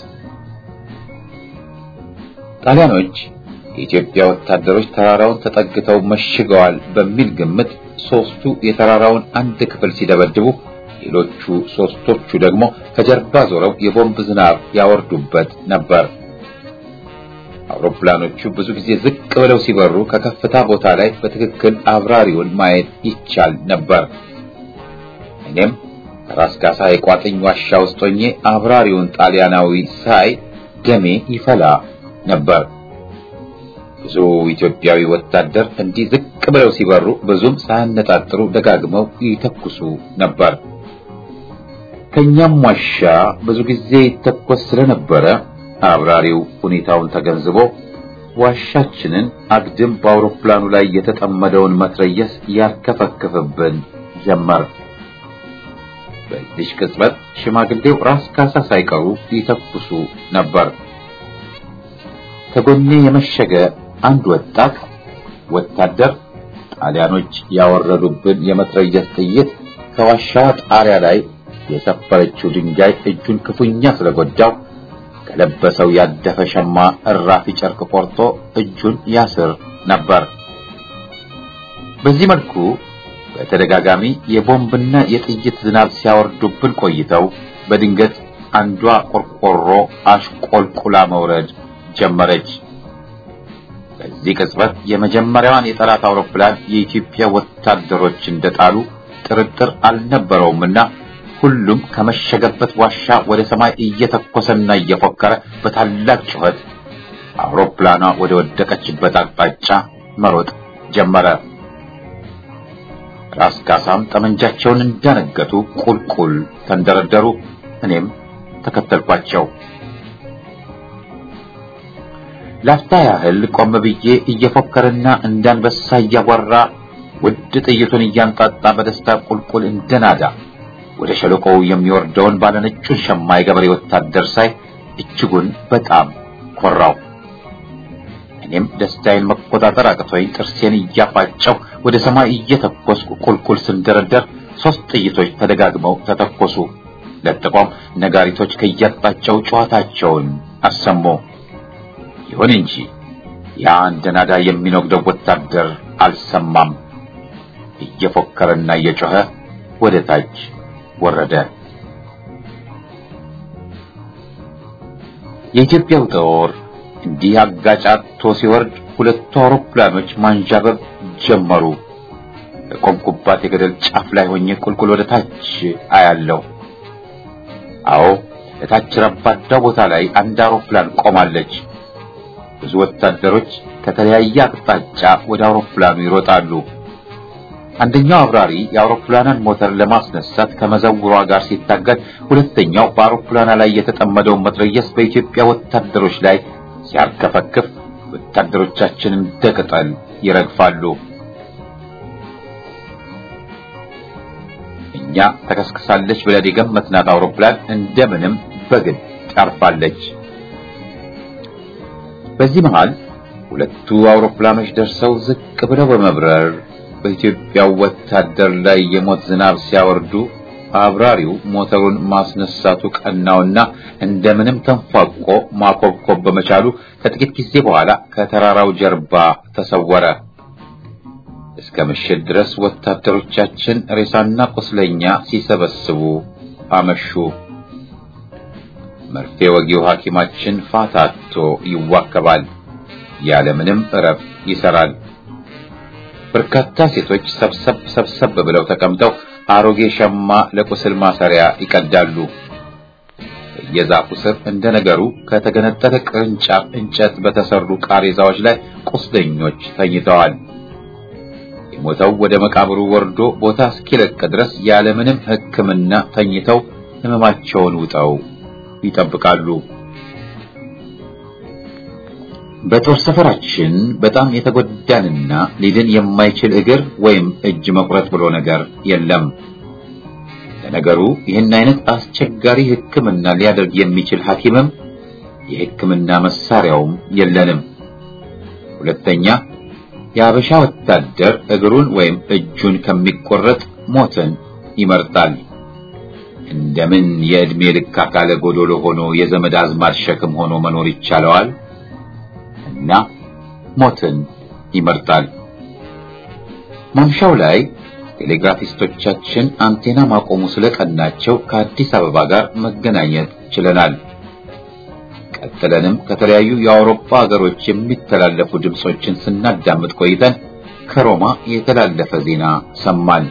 ጣሊያኖች የኢትዮጵያ ወታደሮች ተራራውን ተጠግተው መሽገዋል በሚል ግምት ሶስቱ የተራራውን አንድ ክፍል ሲደበድቡ ሌሎቹ ሶስቶቹ ደግሞ ከጀርባ ዞረው የቦምብ ዝናብ ያወርዱበት ነበር። አውሮፕላኖቹ ብዙ ጊዜ ዝቅ ብለው ሲበሩ ከከፍታ ቦታ ላይ በትክክል አብራሪውን ማየት ይቻል ነበር። እኔም ራስ ካሳ የቋጥኝ ዋሻ ውስጥ ሆኜ አብራሪውን ጣሊያናዊ ሳይ ደሜ ይፈላ ነበር። ብዙ ኢትዮጵያዊ ወታደር እንዲህ ዝቅ ብለው ሲበሩ ብዙም ሳያነጣጥሩ ደጋግመው ይተኩሱ ነበር። ከኛም ዋሻ ብዙ ጊዜ ይተኮስ ስለነበረ አብራሪው ሁኔታውን ተገንዝቦ ዋሻችንን አግድም በአውሮፕላኑ ላይ የተጠመደውን መትረየስ ያርከፈክፍብን ጀመር። በዚህ ቅጽበት ሽማግሌው ራስ ካሳ ሳይቀሩ ይተኩሱ ነበር። ከጎኔ የመሸገ አንድ ወጣት ወታደር ጣሊያኖች ያወረዱብን የመትረየስ ጥይት ከዋሻዋ ጣሪያ ላይ የሰፈረችው ድንጋይ እጁን ክፉኛ ስለጎዳው ከለበሰው ያደፈ ሸማ እራፊ ጨርቅ ቆርጦ እጁን ያስር ነበር። በዚህ መልኩ በተደጋጋሚ የቦምብና የጥይት ዝናብ ሲያወርዱብን ቆይተው በድንገት አንዷ ቆርቆሮ አሽቆልቁላ መውረድ ጀመረች። በዚህ ቅጽበት የመጀመሪያዋን የጠላት አውሮፕላን የኢትዮጵያ ወታደሮች እንደጣሉ ጥርጥር አልነበረውምና ሁሉም ከመሸገበት ዋሻ ወደ ሰማይ እየተኮሰና እየፎከረ በታላቅ ጩኸት አውሮፕላኗ ወደ ወደቀችበት አቅጣጫ መሮጥ ጀመረ። ራስ ካሳም ጠመንጃቸውን እንዳነገቱ ቁልቁል ተንደረደሩ። እኔም ተከተልኳቸው። ላፍታ ያህል ቆም ብዬ እየፎከረና እንዳንበሳ እያጓራ ውድ ጥይቱን እያንጣጣ በደስታ ቁልቁል እንደናዳ ወደ ሸለቆው የሚወርደውን ባለነጩን ሸማ የገበሬ ወታደር ሳይ እጅጉን በጣም ኮራው። እኔም ደስታዬን መቆጣጠር አቅቶኝ ጥርሴን እያፋጨው ወደ ሰማይ እየተኮስኩ ቁልቁል ስንደረደር ሶስት ጥይቶች ተደጋግመው ተተኮሱ። ለጥቆም ነጋሪቶች ከያጣቸው ጨዋታቸውን አሰሙ። ይሁን እንጂ ያ እንደ ናዳ የሚነግደው ወታደር አልሰማም። እየፎከረና እየጮኸ ወደ ታች ወረደ። የኢትዮጵያው ጦር እንዲህ አጋጫቶ ሲወርድ ሁለቱ አውሮፕላኖች ማንዣበብ ጀመሩ። በቆምኩባት የገደል ጫፍ ላይ ሆኜ ቁልቁል ወደ ታች አያለሁ። አዎ ለታች ረባዳው ቦታ ላይ አንድ አውሮፕላን ቆማለች። ብዙ ወታደሮች ከተለያየ አቅጣጫ ወደ አውሮፕላኑ ይሮጣሉ። አንደኛው አብራሪ የአውሮፕላኗን ሞተር ለማስነሳት ከመዘውሯ ጋር ሲታገል፣ ሁለተኛው በአውሮፕላኗ ላይ የተጠመደውን መትረየስ በኢትዮጵያ ወታደሮች ላይ ሲያርከፈክፍ፣ ወታደሮቻችን እንደ ቅጠል ይረግፋሉ። እኛ ተከስክሳለች ብለን የገመትናት አውሮፕላን እንደምንም በግድ አርፋለች። በዚህ መሃል ሁለቱ አውሮፕላኖች ደርሰው ዝቅ ብለው በመብረር በኢትዮጵያው ወታደር ላይ የሞት ዝናብ ሲያወርዱ አብራሪው ሞተሩን ማስነሳቱ ቀናውና እንደምንም ተንፏቆ ማኮብኮብ በመቻሉ ከጥቂት ጊዜ በኋላ ከተራራው ጀርባ ተሰወረ። እስከ ምሽት ድረስ ወታደሮቻችን ሬሳና ቁስለኛ ሲሰበስቡ አመሹ። መርፌ ወጊው ሐኪማችን ፋታቶ ይዋከባል፣ ያለምንም እረፍት ይሰራል። በርካታ ሴቶች ሰብሰብ ሰብሰብ ብለው ተቀምጠው አሮጌ ሸማ ለቁስል ማሰሪያ ይቀዳሉ። የዛፉ ስር እንደ ነገሩ ከተገነጠለ ቅርንጫፍ እንጨት በተሰሩ ቃሬዛዎች ላይ ቁስለኞች ተኝተዋል። የሞተው ወደ መቃብሩ ወርዶ ቦታ እስኪለቅ ድረስ ያለምንም ሕክምና ተኝተው ሕመማቸውን ውጠው ይጠብቃሉ። በጦር ሰፈራችን በጣም የተጎዳንና ሊድን የማይችል እግር ወይም እጅ መቁረጥ ብሎ ነገር የለም። ለነገሩ ይህን አይነት አስቸጋሪ ሕክምና ሊያደርግ የሚችል ሐኪምም የሕክምና መሳሪያውም የለንም። ሁለተኛ የአበሻ ወታደር እግሩን ወይም እጁን ከሚቆረጥ ሞትን ይመርጣል። እንደምን የዕድሜ ልክ አካለ ጎዶሎ ሆኖ የዘመድ አዝማድ ሸክም ሆኖ መኖር ይቻለዋል? እና ሞትን ይመርጣል። ማምሻው ላይ ቴሌግራፊስቶቻችን አንቴና ማቆሙ ስለቀናቸው ከአዲስ አበባ ጋር መገናኘት ችለናል። ቀጥለንም ከተለያዩ የአውሮፓ ሀገሮች የሚተላለፉ ድምጾችን ስናዳምጥ ቆይተን ከሮማ የተላለፈ ዜና ሰማን።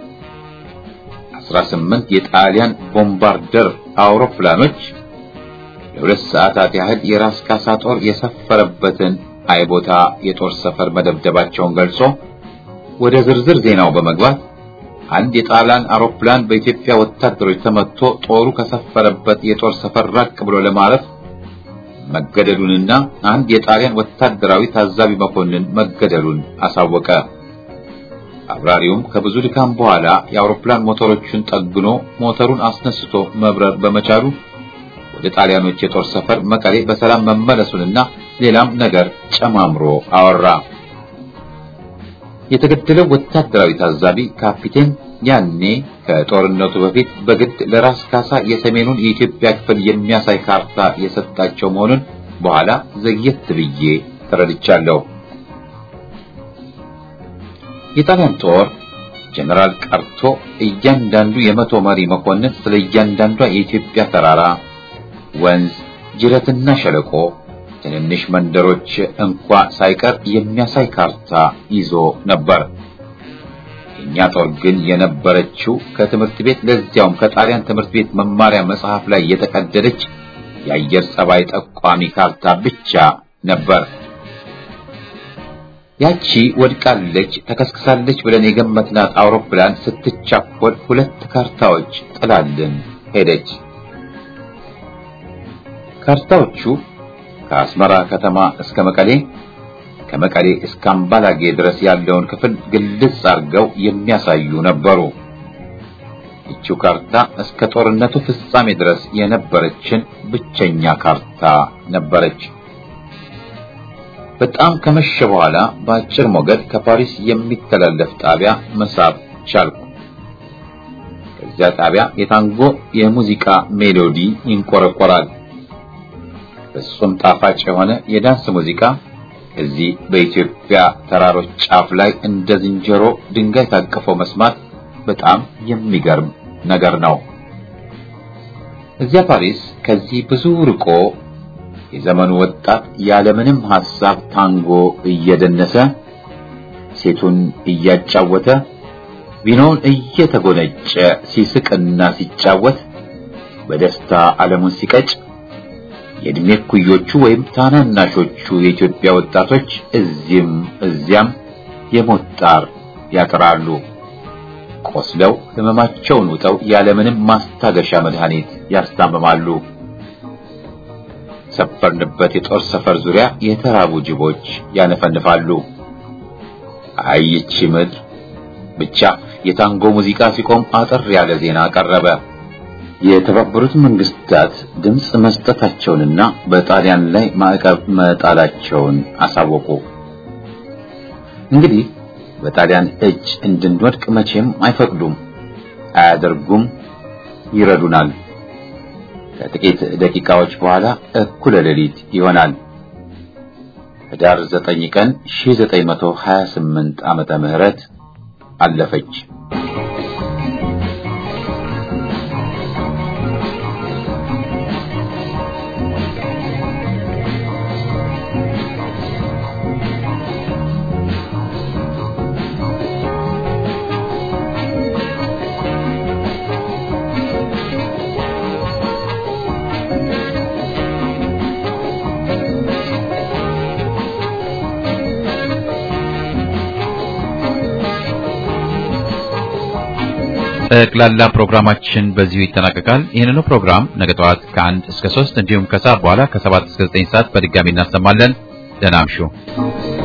18 የጣሊያን ቦምባርደር አውሮፕላኖች ለሁለት ሰዓታት ያህል የራስ ካሳ ጦር የሰፈረበትን አይቦታ የጦር ሰፈር መደብደባቸውን ገልጾ ወደ ዝርዝር ዜናው በመግባት አንድ የጣሊያን አውሮፕላን በኢትዮጵያ ወታደሮች ተመትቶ ጦሩ ከሰፈረበት የጦር ሰፈር ራቅ ብሎ ለማረፍ መገደሉንና አንድ የጣሊያን ወታደራዊ ታዛቢ መኮንን መገደሉን አሳወቀ። አብራሪውም ከብዙ ድካም በኋላ የአውሮፕላን ሞተሮቹን ጠግኖ ሞተሩን አስነስቶ መብረር በመቻሉ ወደ ጣሊያኖች የጦር ሰፈር መቀሌ በሰላም መመለሱንና ሌላም ነገር ጨማምሮ አወራ። የተገደለው ወታደራዊ ታዛቢ ካፒቴን ያኔ ከጦርነቱ በፊት በግድ ለራስ ካሳ የሰሜኑን የኢትዮጵያ ክፍል የሚያሳይ ካርታ የሰጣቸው መሆኑን በኋላ ዘግየት ብዬ ተረድቻለሁ። የጣሊያን ጦር ጀነራል ቀርቶ እያንዳንዱ የመቶ መሪ መኮንን ስለ እያንዳንዷ የኢትዮጵያ ተራራ፣ ወንዝ፣ ጅረትና ሸለቆ ትንንሽ መንደሮች እንኳ ሳይቀር የሚያሳይ ካርታ ይዞ ነበር። የኛ ጦር ግን የነበረችው ከትምህርት ቤት ለዚያውም ከጣሊያን ትምህርት ቤት መማሪያ መጽሐፍ ላይ የተቀደደች የአየር ጸባይ ጠቋሚ ካርታ ብቻ ነበር። ያቺ ወድቃለች፣ ተከስክሳለች ብለን የገመትናት አውሮፕላን ስትቻኮል ሁለት ካርታዎች ጥላልን ሄደች። ካርታዎቹ ከአስመራ ከተማ እስከ መቀሌ ከመቀሌ እስከ አምባላጌ ድረስ ያለውን ክፍል ግልጽ አድርገው የሚያሳዩ ነበሩ። ይቺው ካርታ እስከ ጦርነቱ ፍጻሜ ድረስ የነበረችን ብቸኛ ካርታ ነበረች። በጣም ከመሸ በኋላ በአጭር ሞገድ ከፓሪስ የሚተላለፍ ጣቢያ መሳብ ቻልኩ። ከዚያ ጣቢያ የታንጎ የሙዚቃ ሜሎዲ ይንቆረቆራል። ፍጹም ጣፋጭ የሆነ የዳንስ ሙዚቃ እዚህ በኢትዮጵያ ተራሮች ጫፍ ላይ እንደ ዝንጀሮ ድንጋይ ታቅፎ መስማት በጣም የሚገርም ነገር ነው። እዚያ ፓሪስ ከዚህ ብዙ ርቆ የዘመኑ ወጣት ያለምንም ሐሳብ ታንጎ እየደነሰ ሴቱን እያጫወተ ቪኖውን እየተጎነጨ ሲስቅና ሲጫወት በደስታ ዓለሙን ሲቀጭ የእድሜ ኩዮቹ ወይም ታናናሾቹ የኢትዮጵያ ወጣቶች እዚህም እዚያም የሞት ጣር ያጥራሉ። ቆስለው ሕመማቸውን ውጠው ያለምንም ማስታገሻ መድኃኒት ያስታምማሉ። ሰፈርንበት የጦር ሰፈር ዙሪያ የተራቡ ጅቦች ያነፈንፋሉ። አይቺ ምድር ብቻ የታንጎ ሙዚቃ ሲቆም አጠር ያለ ዜና ቀረበ። የተባበሩት መንግስታት ድምፅ መስጠታቸውንና በጣሊያን ላይ ማዕቀብ መጣላቸውን አሳወቁ። እንግዲህ በጣሊያን እጅ እንድንወድቅ መቼም አይፈቅዱም፣ አያደርጉም፣ ይረዱናል። ከጥቂት ደቂቃዎች በኋላ እኩለ ሌሊት ይሆናል። ህዳር 9 ቀን 1928 ዓመተ ምህረት አለፈች። ጠቅላላ ፕሮግራማችን በዚሁ ይጠናቀቃል። ይህንኑ ፕሮግራም ነገ ጠዋት ከአንድ እስከ ሶስት እንዲሁም ከሰዓት በኋላ ከሰባት እስከ ዘጠኝ ሰዓት በድጋሚ እናሰማለን። ደህና እምሹ።